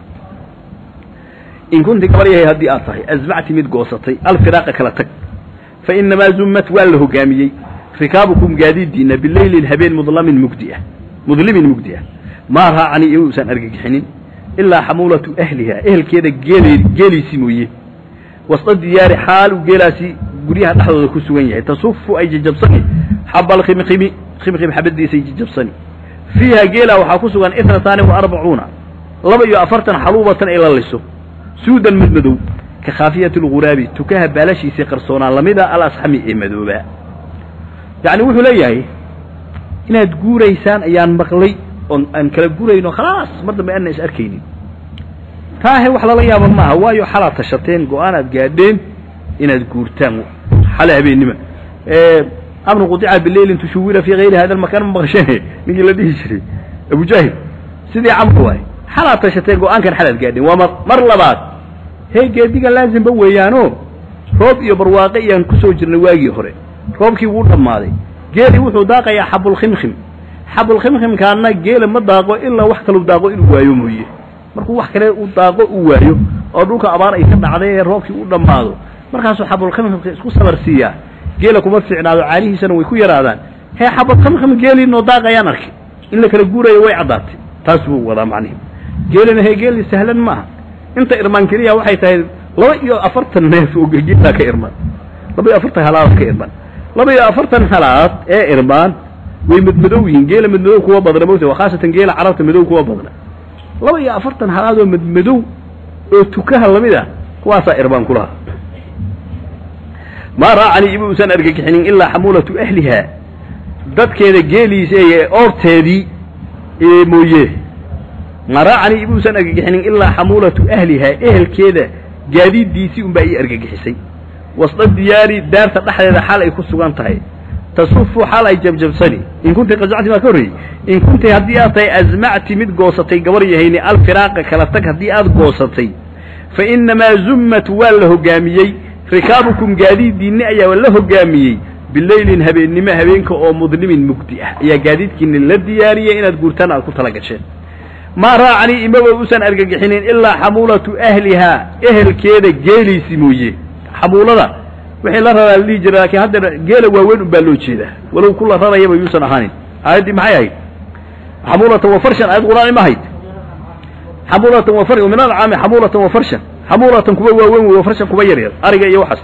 in kunti gabar yahay haddii aad tahay azbacti mid goosatay alfiraaqa kala tag fainamaa zumat waa la hogaamiyey rikaabukum gaadiidiina bileylin habeen mudlamin mugdi ah mudlimin mugdi ah maa raacanii inuusan argagixinin ilaa xamuulatu ahliha ehelkeeda geele geeliisi mooye wasta diyaari xaal uu geelaasi guryaha dhexdooda ku sugan yahay tasufu ay jajabsani xaba alkhimkhimi khimkhim xabadiisay jajabsani fiiha geela waxaa ku sugan itnataani wa arbacuuna laba iyo afartan xaluubatan ee la liso suudan mid madow ka khaafiyati alguraabi tukaha baalashiisii qarsoonaa lamida alasxami ee madoobaa yacni wuxuu leeyahay inaad guuraysaan ayaan maqlay oon aan kala gurayno khalaas mar dambe aanna is arkaynin taahe wax lala yaaba maaha waayo xalaad tashateen go-aanaad gaadheen inaad guurtaan xale habeennima amru qudica bileylin tushuwila fii hayri hada makaan ma maqasheen ninkii la dhihi jiray abujaahil sidii camr waay xalaad tashateen go-aankan xalaad gaadheen waa mar mar labaad hee geediga laazimba weeyaano roob iyo barwaaqe iyaan kusoo jirnay waagii hore roobkii wuu dhammaaday geeli wuxuu daaqayaa xabulkhimkhim xabulkhimkhimkaana geela ma daaqo ilaa wax kalau daaqo inuu waayo mooye markuu wax kale u daaqo uu waayo oo dhulka abaar ay ka dhacday ee roobkii u dhammaado markaasuu xabulkhimkhimka isku sabar siiyaa geela kuma fiicnaado caalihiisana way ku yaraadaan hee xabulkhimkhim geelii noo daaqayaan arkay in la kala guurayo way caddaatay taas buu wadaa macnihi geelina hee geeli sahlan maaha inta irmaan keliya waxay tahay laba iyo afartan neef oo geelaa ka irmaan laba iyo afartan halaad ka irmaan laba iyo afartan halaad ee irmaan way madmadow yihiin geela madmadow kuwa badna mogta waa khaasatan geela carabta madow kuwa badna laba iyo afartan halaad oo madmadow oo tukaha lamid ah kuwaasaa irmaan kulaha maa raacanii ima uusan argagixinin ilaa xamuulatu ahlihaa dadkeeda geeliisa ee oorteedii mooye maa raacanii ima uusan argagixinin ilaa xamuulatu ahlihaa ehelkeeda gaadiiddiisii unbaa ii argagixisay wasda diyaari daarta dhexdeeda xaal ay ku sugan tahay tasufu xaal ay jabjabsani in kunti qasacti maa ka horreeyey in kunti haddii aad tahay asmacti mid goosatay gabar yahayni alfiraaqa kala tag haddii aad goosatay fa innamaa zummat waa la hoggaamiyey rikaabukum gaadiiddiinni ayaa la hoggaamiyey bileylin habeennimo habeenka oo mudlimin mugdi ah ayaa gaadiidkiinni la diyaariyey inaad guurtaan aad ku tala gasheen maa raacanii imaba uusan argagixinin ilaa xamuulatu ahlihaa ehelkeeda geeliisi mooye xamuulada wixii la raraa la dhihi jira laakiin haddeer geela waaweyn un baa loo jeedaa walow kula rarayaba yuusan ahaanin aayaddii maxay ahayd xamuulatan wa farshan aayad qur'aani ma ahayd xamuulatan wa far min alcaami xamuulatan wa farshan xamuulatan kuwa waaweyn wey wa farshan kuwa yaryar ariga iyo waxaas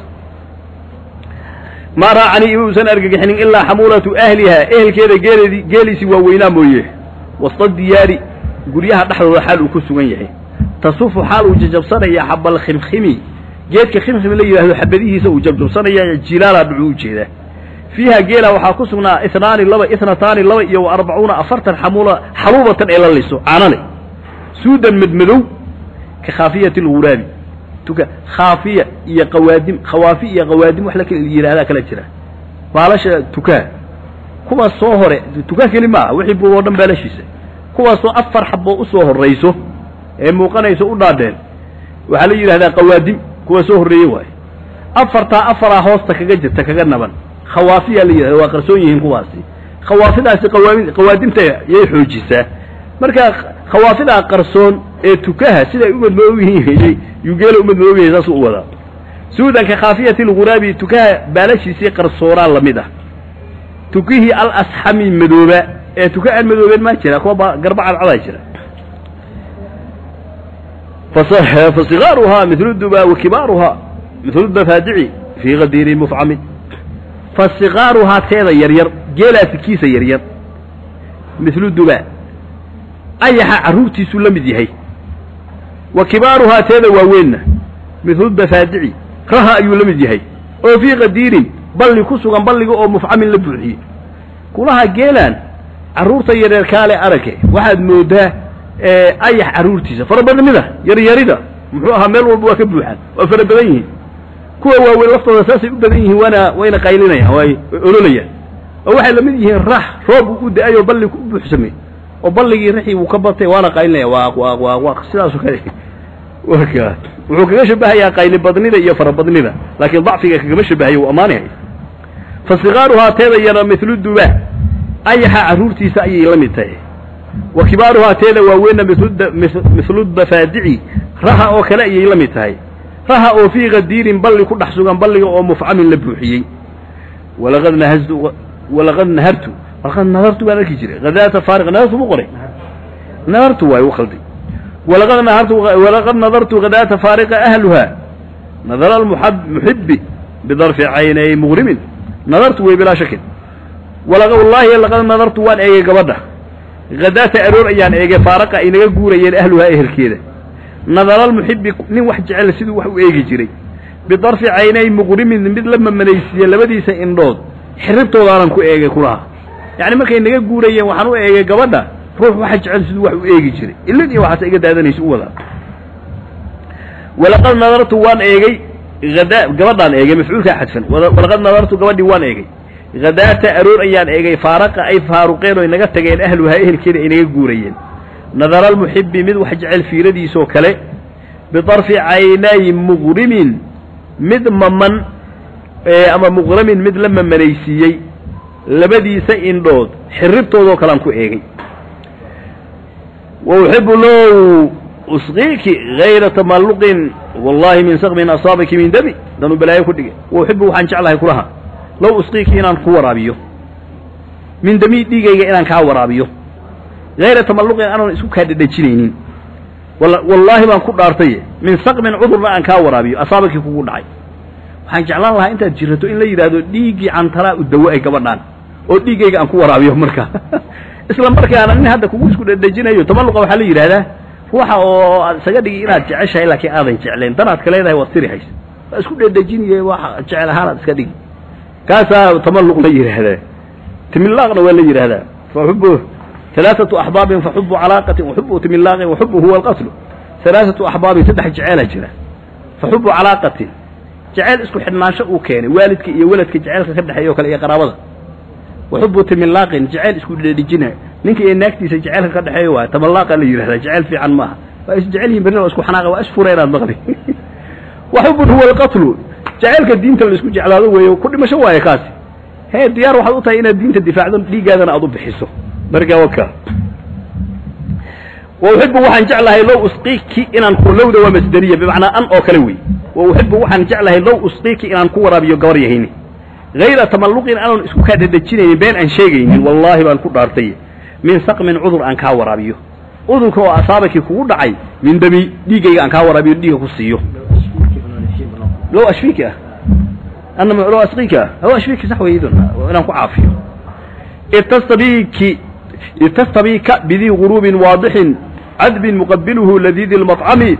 maa raacanii ima uusan argagixinin ilaa xamuulatu ahlihaa ehelkeeda geeledi geeliisii waaweynaa mooye wasta diyaari guryaha dhexdooda xaal uu ku sugan yahay tasufu xaal uu jajabsanaya xabal khimkhimi geedka khimkhim la yidhaahdo xabadihiisa uu jabjabsanaya jilaala dhucuu ujeedaa fiiha geela waxaa ku sugnaa itnaani laba itnataani laba iyo wa arbacuuna afartan xamuula xaluubatan ee la liso caanale suudan madmadow ka khaafiyati alguraabi tuka khaafiya iyo qawaadim khawaafi iyo qawaadim wax la kala yidhahdaa kala jira baalasha tukaa kuwaas soo hore tukaa keli maaha wixii buu oo dhan baalashiisa kuwaasoo afar xaboo usoo horrayso ee muuqanayso u dhaadheen waxaa la yidhahdaa qawaadim kuwa soo horreeye waayo afartaa afaraa hoosta kaga jirta kaga naban khawaafiyaa la yidhahda waa qarsoon yihiin kuwaasi khawaafidaasi qawaami qawaadimta yay xoojisaa marka khawaafidaa qarsoon ee tukaha siday u madmadoob yihiin yuu geela u madmadoob yahay saasuu u wadaa suudan ka khaafiyati alguraabi tukaha baalashiisii qarsoonaa lamid ah tukihii al asxami madooba ee tuka aan madoobeen maa jira kuwa garba cadcadaa jira fasigaaruhaa mil duba wa kibaaruhaa mil dafaadici fii kadiiri mufcamin fasigaaruhaa teeda yaryar geelaasi kiisa yaryar milu duba ayaxa carruurtiisuu la mid yahay wa kibaaruhaa teeda waaweynna milu dafaadici raha ayuu la mid yahay oo fii qadiirin balli ku sugan balliga oo mufcamin la buuxiyey kulaha geelaan carruurta yaryar kaale arage waxaad moodaa ayax carruurtiisa farabadnida yaryarida muxuu ahaa meel walba waa ka buuxaan waa fara badan yihiin kuwa waaweyn laftooda saasay u badan yihiin waana wayna qaylinayaan way ololayaan oo waxay lamid yihiin rax roob uu u da-ay oo balli u buuxsamay oo balligii raxii wuu ka batay waana qaylinaya waaq waaq waaq waaq sidaasoo kale waka wuxuu kaga shabahayaa qayli badnida iyo farabadnida laakiin dacfiga kagama shabahayo uu ammaanyahay fa sigaaruhaa teeda yara milu duba ayaxa carruurtiisa ayay la mid tahay wa kibaaruhaa teeda waaweynna milu dafaadici raha oo kale ayay la mid tahay raha oo fii qadiirin balli ku dhex sugan balliga oo mufcamin la buuxiyey walaqad nahaztu walaqad nahartu walaqad nadartu baan arki jiray hadaata faariq nadartu mu qoray nadartu waay u khalday walaqad nahartu walaqad nadartu hadaata faariqa ahluha nadara almuxibi bidarfi caynay mughrimin nadartu wey bilaa shakin wallaahi laqad nadartu waan eegay gabadha hadaata aroor ayaan eegay faaraqa ay naga guurayeen ahluhaa ehelkeeda nadaralmuxibi nin wax jecel siduu wax u eegi jiray bidarfi caynay muqrimin mid la mamanaysiiye labadiisa indhood xiribtoodaanan ku eegay kulaha yacni markay naga guurayeen waxaan u eegay gabadha ruux waxa jecel siduu wax u eegi jiray ilin iyo waxaas iga daadanaysa u wadaa walaqad nadartu waan eegay ada gabadhaan eegay mafcuulkaa xadfan walaqad nadartu gabadhii waan eegay hadaata aroor ayaan eegay faaraqa ay faaruqeen oy naga tageen ahluhaa ehelkeeda ay naga guurayeen nadaralmuxibi mid wax jecel fiiradiisoo kale bidarfi caynay muqrimin mid maman ama muqramin mid la mamanaysiiyey labadiisa indhood xiribtoodoo kalean ku eegay wa uxibu low usqiiki hayra tamalluqin wallahi min sakmin asaabaki min dami danuu balaayo ku dhigay wa uxibu waxaan jeclahay kulaha low usqiiki inaan ku waraabiyo min dami dhiigayga inaan kaa waraabiyo hayra tamalluqin aanan isku kaa dhedhejinaynin wallaahi baan ku dhaartay min sakmin cudurna aan kaa waraabiyo asaabakii kugu dhacay waxaan jeclaan lahaa intaad jirato in la yidhaahdo dhiiggii cantalaa u dawo ay gabadhaan oo dhiiggayga aan ku waraabiyo marka isla markaana nin hadda kugu isku dhedhejinayo tamalluqa waxaa la yidhahdaa ruuxa oo aad isaga dhigi inaad jeceshahay laakiin aadan jeclayn danaad ka leedahay waad tiri haysa waa isku dhedhejiniye waxa jecel ahaanaad iska dhigi kaasaa tamalluq la yidhaahdaa timillaaqna waa la yidhaahdaa faxubu alaaatu axbaabin faxubu calaaqatin waxubu timillaaqin waxubu huwa alqatlu alaaatu axbaabin saddex jeceelaa jira faxubu calaaqatin jeceyl isku xidhnaansho uu keenay waalidka iyo weladka jeceylka ka dhexeeya o kale iyo qaraabada waxubu timillaaqin jeceyl isku dhedhejina ninka iyo naagtiisa jeceylka ka dhexeeya waay tamallaaqa la yidhahdaa jeceyl fiican maaha waa is jecel yihin berri waa isku xanaaqa waa isfura inaad maqli waxubun huwa alqatlu jaceylka diinta la isku jeclaado weeye ku dhimasho waaye kaasi hee diyaar waxaad u tahay inaad diinta difaacdo dhiiggaadana aad u bixiso markaa waka wa uxibu waxaan jeclahay low usqiiki inaan ku lowda waa masderiya bimacnaa an oo kale wey wa uxibu waxaan jeclahay low usqiiki inaan ku waraabiyo gabar yahayni hayra tamalluqin aanan isku kaa dhedhejinaynin been aan sheegaynin wallaahi baan ku dhaartay min saqmin cudur aan kaa waraabiyo cudurka oo asaabakii kugu dhacay min dami dhiiggayga aan kaa waraabiyo dhiigga ku siiyo low ashfiiki ah anama low asqiiki ah low ashfiiki sax weydun inaan ku caafiyo itastabiki itastabika bidii guruubin waadixin cadbin muqabiluhu ladiidi lmaطcami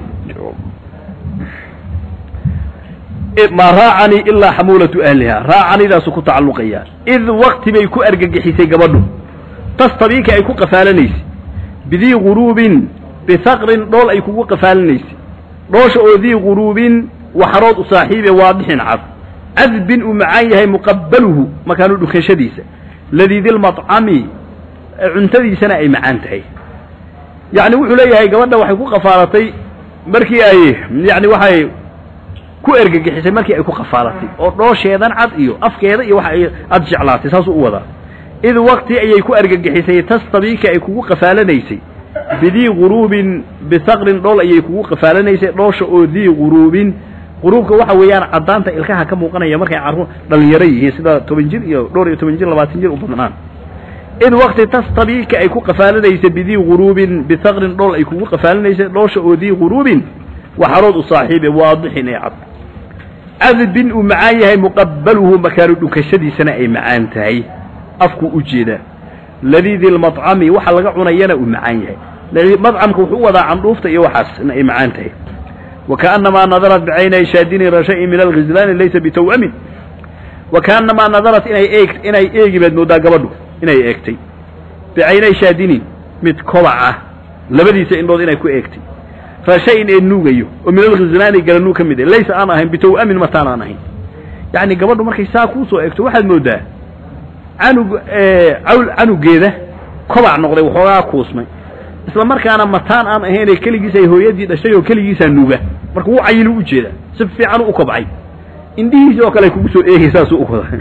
ma raacanii ilaa xamuulatu ahliha raacanidaasu ku tacalluqaya id wakti bay ku argagixisay gabadhu tastabika ay ku qafaalanaysay bidii guruubin bisaqrin dhool ay kugu qafaalanaysay dhoosha oo dii guruubin waxarood u saaxiibe waadixin cad cadbin uu macaan yahay muqabaluhu makaanu dhunkashadiisa ladiidilmaطcami cuntadiisana ay macaan tahay yacni wuxuu leeyahay gabadha waxay ku qafaalatay markii ay yani waxay ku ergagixisay markii ay ku qafaalatay oo dhoosheedan cad iyo afkeeda iyo waxa ay aad jeclaatay saasuu u wadaa id wakti ayay ku ergagixisay tastabiika ay kugu qafaalanaysay bidii guruubin bisaqrin dhool ayay kugu qafaalanaysay dhoosha oo dii guruubin guruubka waxa weeyaan caddaanta ilkaha ka muuqanaya markay carruur dhalinyaro yihiin sida toban jir iyo dhowr iyo toban jir labaatan jir u badnaan id wakti tastabiika ay ku qafaalanaysay bidii guruubin bisaqrin dhool ay kugu qafaalanaysay dhoosha oo dii guruubin waxarood u saaxiibe waadixin ee cad cadbin uu macaan yahay muqabaluhu makaanu dhunkashadiisana ay macaan tahay afku u jeedaa ladiidi lmaطcami waxa laga cunayana uu macaan yahay madcamka wuxuu u wadaa candhuufta iyo waxaasna ay macaan tahay wakaأnamaa nadarat bicaynay shaadini rashayin min alghizlaani laysa bitaw'amin wakaأnamaa nadarat inay eeg inay eegi baad moodaa gabadhu inay eegtay bicaynay shaadinin mid kobac ah labadiisa indhood inay ku eegtay rashayin ee nuugayo oo min alghizlaani garanuug ka mid ah laysa aan ahayn bitaw'amin mataan aan ahayn yacni gabadhu markay saa kuusoo eegto waxaad moodaa canug cawl canugeeda kobac noqday waxoogaa kuusmay isla markaana mataan aan ahaynee keligiis ay hooyadii dhashay oo keligiisaa nuuga marka wuu cayilu u jeeda si fiican u kobcay indhihiisi oo kale kugu soo eegay saasuu u wada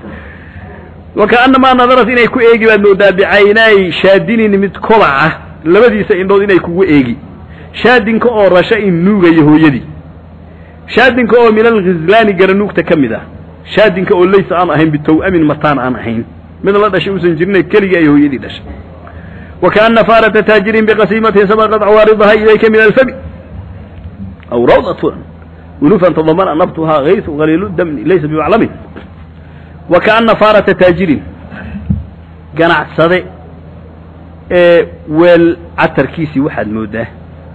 wakaanamaa nadarat inay ku eegi baad moodaa bicaynaay shaadinin mid kobaca labadiisa indhood inay kugu eegi shaadinka oo rasha in nuugaya hooyadii shaadinka oo min alghizlaani garanuugta ka mid ah shaadinka oo laysa aan ahayn bitaw'amin mataan aan ahayn mid la dhashay uusan jirina keligii ay hooyadii dhashay wakaana faarata taajirin biqasiimatin sabaqat cawaaridaha ilayka min alfami aw rawdatun ulufan tadamana nabtuhaa haysu qaliilu damni laysa bimaclamin wakaana faarata taajirin ganacsade ee weel catarkiisii waxaad moodaa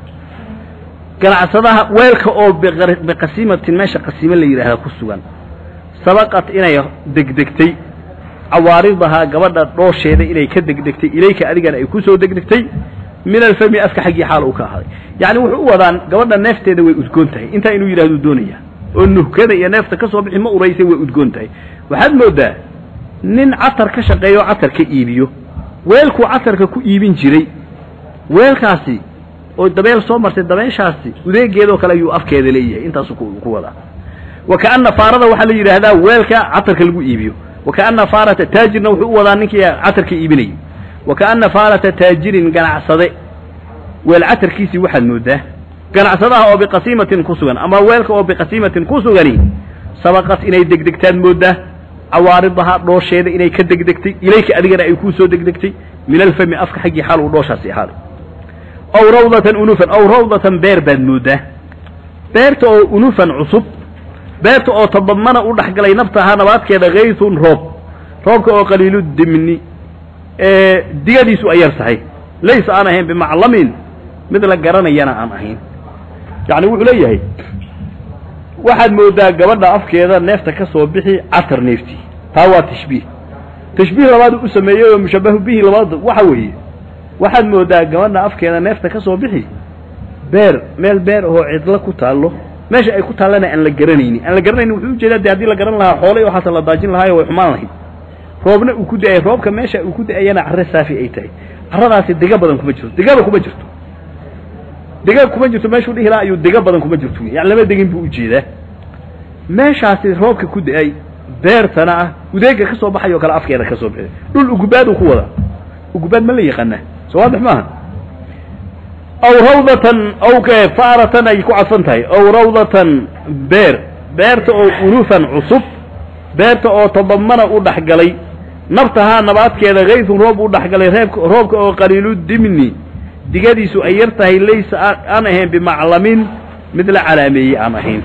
ganacsadaha weelka oo biqar- biqasiimatin meesha qasiimo la yidhaahda ku sugan sabaqat inay degdegtay cawaaridahaa gabadha dhoosheeda inay ka degdegtay ilayka adigana ay ku soo degdegtay min alfami afka xaggii xaal uu ka ahaaday yacni wuxuu u wadaan gabadha neefteeda way udgoon tahay intaa inuu yidhahdu doonaya oo nuhkada iyo neefta ka soo bixi ma uraysay way udgoon tahay waxaad moodaa nin catar ka shaqeeyo catar ka iibiyo weelkuu catarka ku iibin jiray weelkaasi oo dabeel soo martay dabeeshaasi udeegeedoo kale ayuu afkeeda leeyahay intaasuu ku ku wadaa wa kaana faarada waxaa la yidhaahdaa weelka catarka lagu iibiyo wa kaana faarata taajirna wuxuu u wadaa ninkii catarka iibinayay wa kaana faarata taajirin ganacsade weel catarkiisii waxaad moodaa ganacsadaha oo biqasiimatin ku sugan ama weelka oo biqasiimatin ku sugani sabaqat inay degdegtaad moodaa cawaaridaha dhoosheeda inay ka degdegtay ilayka adigana ay kuu soo degdegtay min alfami afka xaggii xaal uu dhooshaasi ahaaday aw rawdatan unufan aw rawdatan beer baad moodaa beerta oo unufan cusub beerta oo tadamana u dhexgalay naftahaa nabaadkeeda kaysun roob roobka oo qaliilu dimni ee digadiisu ay yar tahay laysa aan ahayn bimaclamin mid la garanayana aan ahayn yacni wuxuu leeyahay waxaad moodaa gabadha afkeeda neefta ka soo bixi catar neeftii taa waa tashbiih tashbiih labaad u sameeyey oo mushabahu bihi labaad waxa weeye waxaad moodaa gabadha afkeeda neefta ka soo bixi beer meel beer ahoo cidlo ku taallo meesha ay ku taallana aan la garanaynin aan la garanaynin wuxuu ujeedaa de haddii la garan lahaa xoolay waxaasa la daajin lahaayo way xumaan lahayd roobna uu ku da-ay roobka meesha uu ku da-ayana carre saafi ay tahay carradaasi diga badan kuma jirto digaba kuma jirto diga kuma jirto meeshuu dhihi lahaa ayuu diga badan kuma jirto yani lama degin buu ujeedaa meeshaasi roobka ku da-ay beertana ah udeega ka soo baxay oo kale afkeeda ka soo baxay dhul ugubaad uu ku wadaa ugubaad ma la yaqaanaa soo waadix maaha aw rawdatan aw faaratan ay ku cadfan tahay aw rawdatan beer beerta oo unufan cusub beerta oo tadamana u dhexgalay naftahaa nabaadkeeda kaysun roob u dhexgalay reebka roobka oo qaliilu dimni digadiisu ay yar tahay laysa aan ahayn bimaclamin mid la calaameeyey aan ahayn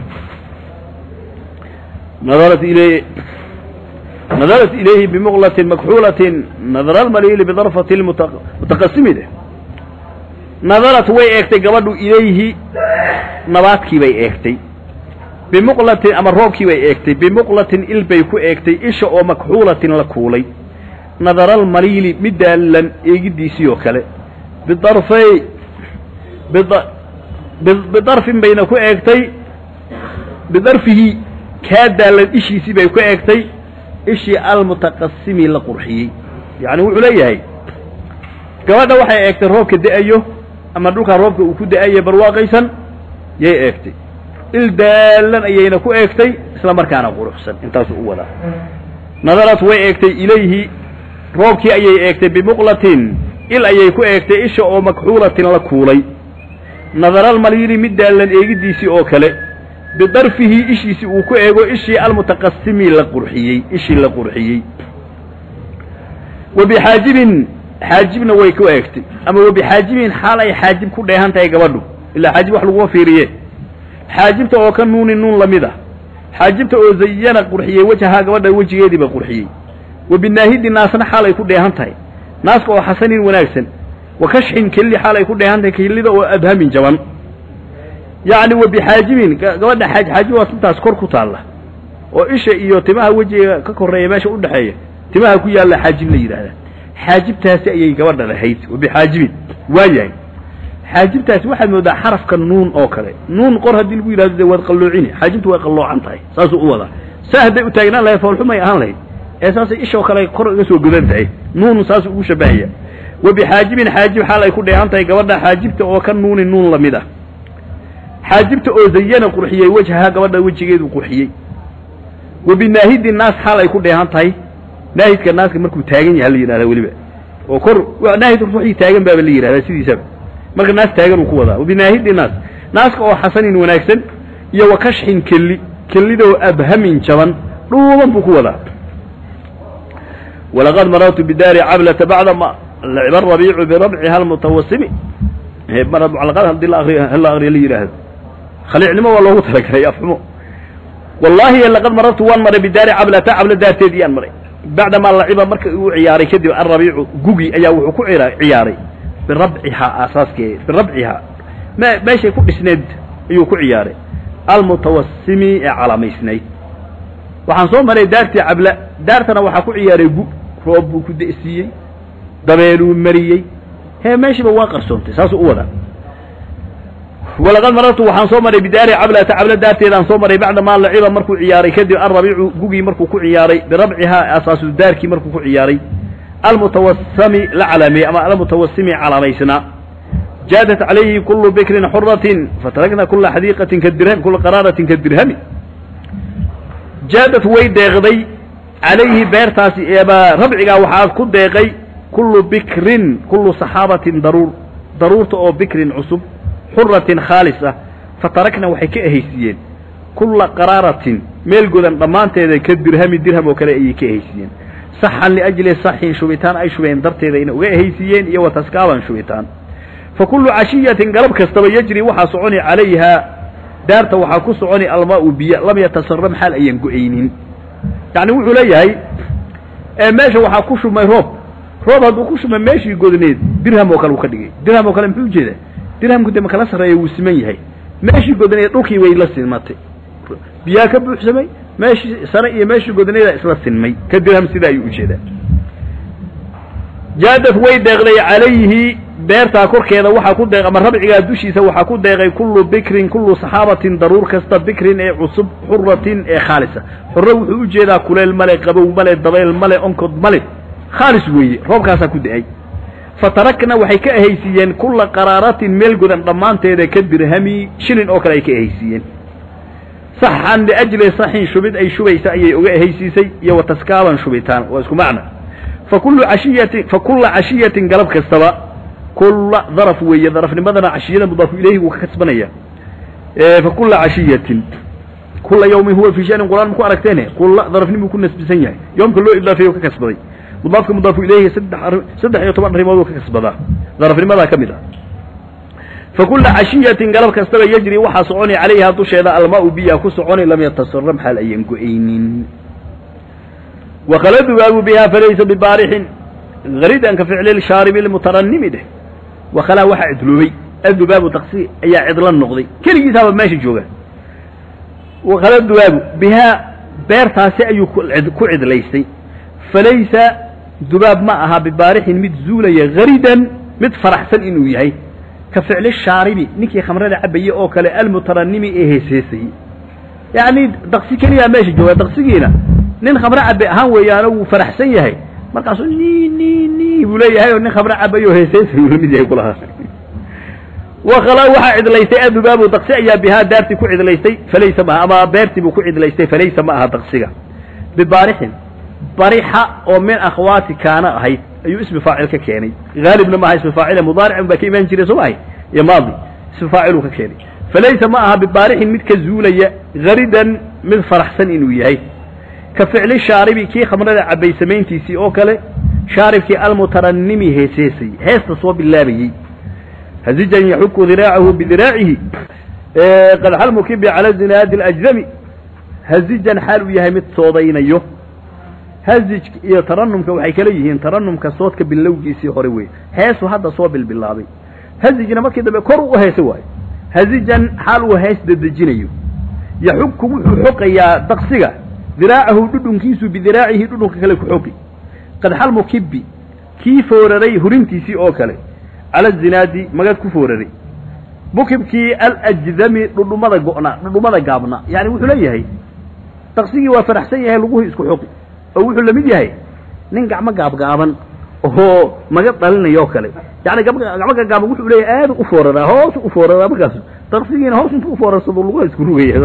nadarat ilay nadarat ilayhi bimuqlatin makxuulatin nadara almaliili bidarfati lmutaqasimi de nadarat way eegtay gabadhu ilayhi nabaadkii bay eegtay bimuqlatin ama roobkii bay eegtay bimuqlatin il bay ku eegtay isha oo makxuulatin la kuulay nadara almaliili mid daallan eegidiisii oo kale bidarfay bidarfin bayna ku eegtay bidarfihi kaa daallan ishiisii bay ku eegtay ishii almutaqasimi la qurxiyey yacni wuxuu leeyahay gabadha waxay eegtay roobka da-ayo ama dhulkaa roobka uu ku da-ayo barwaaqaysan yay eegtay il daallan ayayna ku eegtay isla markaana quruxsan intaasuu u wadaa nadarat way eegtay ilayhi roobkii ayay eegtay bimuqlatin il ayay ku eegtay isha oo makxuulatin la kuulay nadaraalmaliili mid daallan eegidiisii oo kale bidarfihi ishiisii uu ku eego ishii almutaqasimi la qurxiyey ishii la qurxiyey wa bixaajibin xaajibna way ku eegtay ama wa bixaajibin xaal ay xaajib ku dheehan tahay gabadhu ilaa xaajib wax laguma fiiriye xaajibta oo ka nuuni nuun lamid ah xaajibta oo zayana qurxiyey wajahaa gabadha wejigeediiba qurxiyey wa binaahidi naasna xaal ay ku dheehan tahay naaska oo xasanin wanaagsan wa kashxin kelli xaal ay ku dheehan tahay kellida oo abhamin jaban yacni wa bixaajibin gabadha xaaj xaajib waa intaas kor ku taalla oo isha iyo timaha wejiga ka korreeya meesha u dhexeeya timaha ku yaalla xaajib la yidhaahdaa xaajibtaasi ayay gabadha lahayd wa bixaajibin waa yahay xaajibtaasi waxaad moodaa xarafka nuun oo kale nuun qor haddii lagu yidhahdo de waad qalloocini xaajibtu way qalloocan tahay saasuu u wadaa saa hadday u taagnaan lahayd foolxumay ahaan lahayd ee saasay ishoo kale kor iga soo godan tahay nuun saasuu ugu shabahaya wa bixaajibin xaajib xaal ay ku dheehan tahay gabadha xaajibta oo ka nuuni nuun lamid ah xaajibta oo zayana qurxiyey wajhaha gabadha wejigeedu qurxiyey wa binaahidi naas xaal ay ku dheehan tahay naahidka naaska markuu taagan yaha la yidhahdaa weliba oo kor naahidka ruuxii taagan baaba la yidhahdaa sidiisaba marka naas taagan uu ku wadaa wabinaahidi naas naaska oo xasanin wanaagsan iyo wa kashxin kelli kellidoo abhamin jaban dhuuban buu ku wadaa walaqad marartu bidaari cablata bacda ma lacba rabiicu birabciha almutawasimi mucalaqad hadii la akriyo hala akriyo la yidhaahdo khaliicnimo waa loogu talagalay afxumo wallaahi laqad marartu waan maray bidaari cablata cabla daarteedii aan maray bacdamaa laciba marka uu ciyaaray kadib alrabiicu gugi ayaa wuxuu ku ciyaaray birabcihaa aasaaskeeda birabcihaa me meeshay ku dhisneed ayuu ku ciyaaray almutawasimi ee calamaysnayd waxaan soo maray daartii cabla daartana waxaa ku ciyaaray gu roob buu ku da'siiyey dabeeluu mariyey hee meeshiiba waa qarsoontay saasuu u wadaa walaqad marartu waxaan soo maray bidaari cablata cabla daarteedaan soo maray bacda maa laciba markuu ciyaaray kadib alrabiicu gugii markuu ku ciyaaray birabcihaa asaasu daarkii markuu ku ciyaaray almutawasami la calaameeyey ama almutawasimi calaamaysnaa jaadat calayhi kulu bikrin xuratin fatarakna kula xadiiqatin kadirhami kula qaraaratin kadirhami jaadad way deeqday calayhi beertaasi eeba rabcigaa waxaa ku deeqay kullu bikrin kullu saxaabatin daruur daruurta oo bikrin cusub xuratin khaalis ah fatarakna waxay ka ehaysiiyeen kulla qaraaratin meel godan dhammaanteeda ka dirhami dirham oo kale ayay ka ehaysiiyeen saxan liajli saxin shubitaan ay shubeen darteeda ina uga ehaysiiyeen iyo wataskaaban shubitaan fa kullu cashiyatin galab kastaba yajri waxaa soconi calayhaa daarta waxaa ku soconi almaau biyo lam yatasaram xaal ayaan go-aynin yacni wuxuu leeyahay meesha waxaa ku shubmay roob roob hadduu ku shubmay meeshii godneed dirham oo kale uu ka dhigay dirham oo kale muxuu ujeedaa dirhamku de makala sarreeya wuu siman yahay meeshii godneed dhulkii way la simatay biyaa ka buuxsamay meeshii sare iyo meeshii godneeda isla sinmay ka dirham sidaa ayuu ujeedaa jaadad way deeqday calayhi beertaa korkeeda waxaa ku deeq ama rabcigaa dushiisa waxaa ku deeqay kullu bikrin kullu saxaabatin daruur kasta bikrin ee cusub xuratin ee khaalisa xurro wuxuu u jeedaa kuleel male qabow male dabayl male onkod male khaalis weeye roobkaasaa ku da-ay fatarakna waxay ka ehaysiiyeen kulla qaraaratin meel godan dhammaanteeda ka dirhami shilin oo kale ay ka ehaysiiyeen saxan liajli saxin shubid ay shubaysa ayay uga ehaysiisay iyo wataskaaban shubitaan waa isku macna fa kullu cashiyatin fa kulla cashiyatin galab kastaba kulla daraf weeye darafnimadana cashiyada mudaafu ilayhi wuu ka kasbanaya fa kulla cashiyatin kulla yawmin huwa fii shanin qur'aan maku aragteene kulla darafnimuu ku nasbisan yahay yoomka loo idaafeeyo ka kasbaday mudaafka mudaafu ilayhi saddex saddex iyo toban arrimooduu ka kasbadaa darafnimadaa ka mid ah fa kulla cashiyatin galab kastaba yajri waxaa soconi calayhaa dusheeda almaau biyaa ku soconi lam yatasaram xaal ayan go-aynin wakala dubaabu bihaa falaysa bibaarixin haridan ka ficli shaaribi lmutaranimi dheh wakhalaa waxaa cidloobay adubaabu daqsi ayaa cidla noqday keligiisaaba meesha jooga wakhala dubaabu bihaa beertaasi ayuu ku cidlaystay falaysa dubaab ma aha bibaarixin mid zuulaya haridan mid faraxsan inuu yahay ka ficli shaaribi ninkii khamrada cabayey oo kale almutaranimi ee heeseesayey yacni daqsi keliyaa meesha jooga daqsigiina nin khamro cabe ahaan weeyaano wuu faraxsan yahay markaasuu ni ni ni buu leeyahay oo nin khamro cabayo oo heeseesayuu la mid yahay kulahaa wakhala waxaa cidlaystay adubaabu daqsi ayaa bihaa daartii ku cidlaystay falaysa maaha ama beertii buu ku cidlaystay falaysa ma aha daqsiga bibaarixin barixa oo min akhwaati kaana ahayd ayuu ismi faacil ka keenay haalibna maaha ismi faacile mudaaricun baa ka imaan jiray soo maahay iyo maadi ismi faaciluu ka keenay falaysa ma aha bibaarixin mid ka zuulaya haridan mid faraxsan inuu yahay ka ficli shaaribi kii khamrada cabay samayntiisii oo kale shaaribkii almutaranimi heeseesay heesta soo bilaabayey hazijan yaxuku diraacahu bidiraacihi qad xalmukibi cala zinaadi alajdami hazijan xaal uu yahay mid soodaynayo hazij iyo taranumka waxay kala yihiin taranumka soodka bilowgiisii hore wey heesu hadda soo bilbilaabay hazijna markii dambe kor u heesa waayo hazijan xaal uu hees dedejinayo yaxuku wuxuu xoqayaa daqsiga diraacahu dhudhunkiisu bidiraacihi dhudhunka kale ku xogi qad xalmu kibbi kii fooraray hurintiisii oo kale cala zinaadi magad ku fooraray mukibkii alajdami dhudhumada go'na dhudhumada gaabna yani wuxuu leeyahay daqsigii waa faraxsan yahay laguhi isku xoqi oo wuxuu lamid yahay nin gacmo gaabgaaban oo magad dhalinayoo kale yani gacmo gaagaaban wuxuu leeyahay aadu u fooraraa hoosu u fooraraa markaas daqsigiina hoos intuu ufoorarsado laguha isku rugaya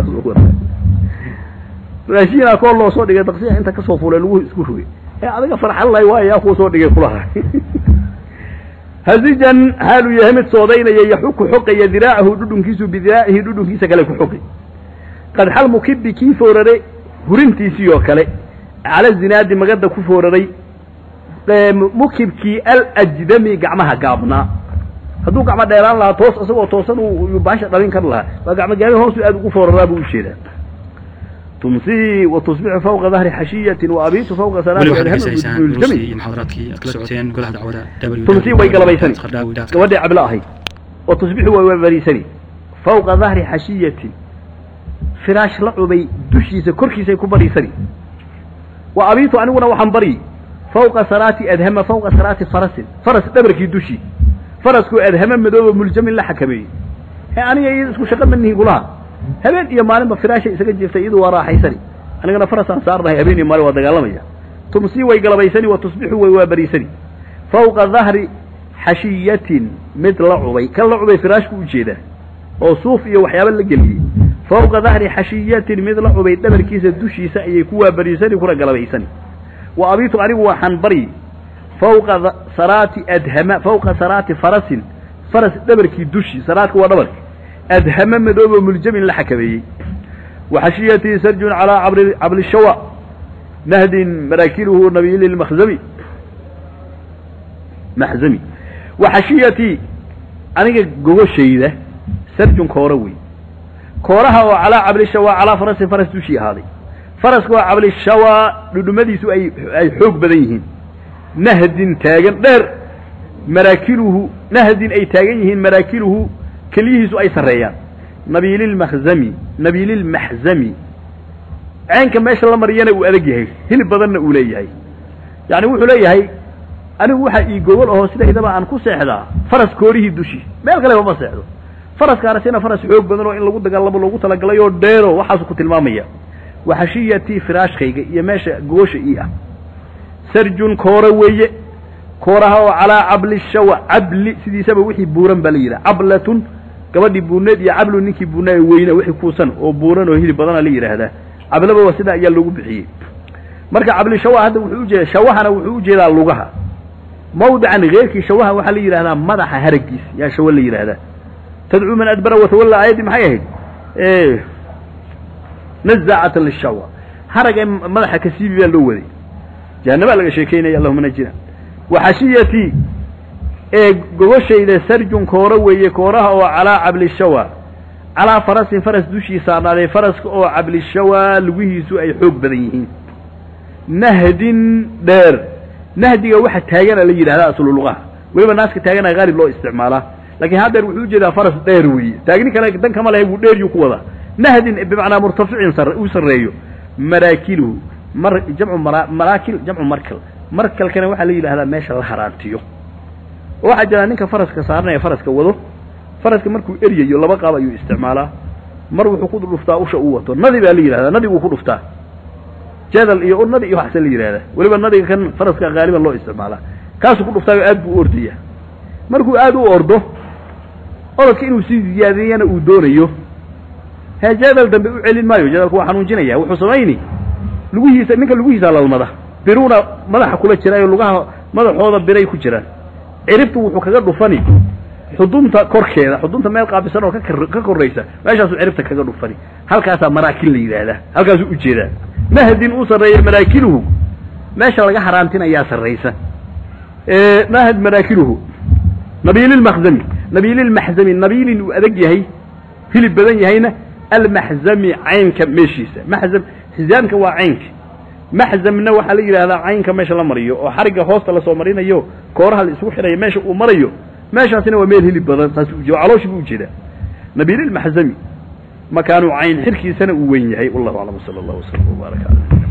raashiinaa koo loo soo dhigay daqsiga inta kasoo fulay laguhu isku rugay ee adiga farxalay waayo yaa kuu soo dhigay kulaha hazijan xaaluu yahay mid soodaynaya yaxuku xoqaya diraacahu dhudhunkiisu bidiraacihi dhudhunkiisa kale ku xoqi qad xal mukibi kii fooraray hurintiisii oo kale cala zinaadi magada ku fooraray mukibkii alajdami gacmaha gaabnaa hadduu gacmo dheeraan lahaa toos isagoo toosan uu baasha dhalin kar lahaa waa gacmo gaabi hoosu aad ugu fooraraa buu ujeedaa tumsii wa tusbixu fawqa dahri xashiyatin wa abiitu fawqa weli waxaad salaati dhegeysanaysaan duruustii adhama iyo muxaadaraadkii aad kala socoteen golaha dacwada tumsii way galabaysani www gabadhii cabla ahayd wa tusbixu way waabariisani fawqa dahri xashiyatin firaash la cubay dushiisa korkiisay ku bariisani wa abiitu aniguna waxaan bari fawqa saraati adhama fawqa saraati farasin faras dhabarkii dushii faraskuu adhama madooba muljamin la xakameeyey he aniga iyada isku shaqo manihi kulaha habeen iyo maalinba firaashay isaga jiiftay iyadu waa raaxaysani anigana farasaan saarnahay habeen iyo maalin waa dagaalamaya tumsii way galabaysani wa tusbixu way waabariisani fawqa dahri xashiyatin mid la cubay kan la cubay firaashku ujeedaa oo suuf iyo waxyaaba la geliyey fawqa dahri xashiyatin mid la cubay dhabarkiisa dushiisa ayay ku waabariisani kuna galabaysani wa abiitu anigu waxaan bari fawqa da- saraati adhama fawqa saraati farasin faras dhabarkii dushii saraadka waa dhabarka adhama madoobo muljamin la xakameeyey wa xashiyatii sarjun calaa cabri cabli shawa nahdin maraakiluhu nabiyili lmakhzami maxzami wa xashiyatii aniga gogoshayda sarjun koora wey kooraha oo calaa cablishawa calaa farasin faras dushii ahaaday faraska oo cablishawa dhudhumadiisu ay ay xoog badan yihiin nahdin taagan dheer maraakiluhu nahdin ay taagan yihiin maraakiluhu keliyihiisu ay sarreeyaan nabiililmakhzami nabiililmaxzami ceenka meesha la mariyana uu adag yahay hilib badanna uu leeyahay yacni wuxuu leeyahay anigu waxaa ii gogol ahoo sidaydaba aan ku seexdaa faras koorihii dushii meel kaleba ma seexdo faraskaanasina faras xoog badan oo in lagu dagaalamo loogu talagalay oo dheero waxaasu ku tilmaamaya wa xashiyatii firaashkayga iyo meesha gogosha ii ah sarjun koora weeye kooraha oo calaa cabli shawa cabli sidiisaba wixii buuran baa la yidhaha cablatun gabadhii buurneed iyo cablu ninkii buurnaa ee weyna wixii kuusan oo buuran oo hilib badana la yidhaahdaa cablaba waa sidaa ayaa loogu bixiyey marka cabli shawa hadda wuxuu ujeeda shawahana wuxuu ujeedaa lugaha mawdican keyrkii shawaha waxaa la yidhahdaa madaxa haragiis yaa shawa la yidhaahdaa tadcuu man adbara watawalla aayaddii maxay ahayd nazacatan lishawa harag ee madaxa ka siibi baa loo waday jahanabaa laga sheekeynaya allahuma najina wa xashiyatii ee gogoshayda sarjun koora weeye kooraha oo calaa cablishawa calaa farasin faras dushii saarnaaday faraska oo cablishawa lugihiisu ay xoog badan yihiin nahdin dheer nahdiga waxa taagana la yidhahdaa aslu lugaha weliba naaska taagana haalib loo isticmaalaa laakiin haddeer wuxuu ujeedaa faras dheer weeye taagni kale dan kama lehe wuu dheeryuu ku wadaa nahdin bimacnaa murtaficin sar uu sarreeyo maraakiluhu mar jamcu mara maraakil jamcu markal markalkana waxaa la yidhahdaa meesha la haraantiyo oo waxaa jira ninka faraska saaranaya faraska wado faraska markuu eryayo laba qaab ayuu isticmaalaa mar wuxuu ku dhuftaa usha uu wato nadi baa la yidhahdaa nadiguu ku dhuftaa jadal iyo nadi iyo waxsa la yidhahdaa weliba nadiga kan faraska haaliban loo isticmaalaa kaasuu ku dhuftaayo aad buu u ordaya markuu aad u ordo orodka inuu sii ziyaadiyana uu doonayo hee jadal dambe u celin maayo jadalku waa xanuunjinaya wuxuu samayni lugihiisa ninka lugihiisa lalmada biruuna madaxa kula jiraayo lugaha madaxooda biray ku jiraan ciribtu wuxuu kaga dhufani xudunta korkeeda xudunta meel qaabisan oo kakar ka korraysa meeshaasuu ciribta kaga dhufani halkaasaa maraakin la yidhaahdaa halkaasuu ujeedaa nahdin uu sarreeya maraakiluhu meesha laga haraantinayaa sarraysa nahd maraakiluhu nabiililmakhzami nabiililmaxzami nabiilin uu adag yahay hilib badan yahayna almaxzami caynka meeshiisa maxzam xizaamka waa caynka maxzamna waxaa la yidhahdaa caynka meesha la mariyo oo xarigga hoosta lasoo marinayo kooraha la isugu xidhayo meesha uu marayo meeshaasina waa meel hilib badan saas ujeeda calooshii buu ujeedaa nabiililmaxzami makaanu cayn xirkiisana uu weyn yahay wallahu aclam sala allah wasalam wbaaraka cala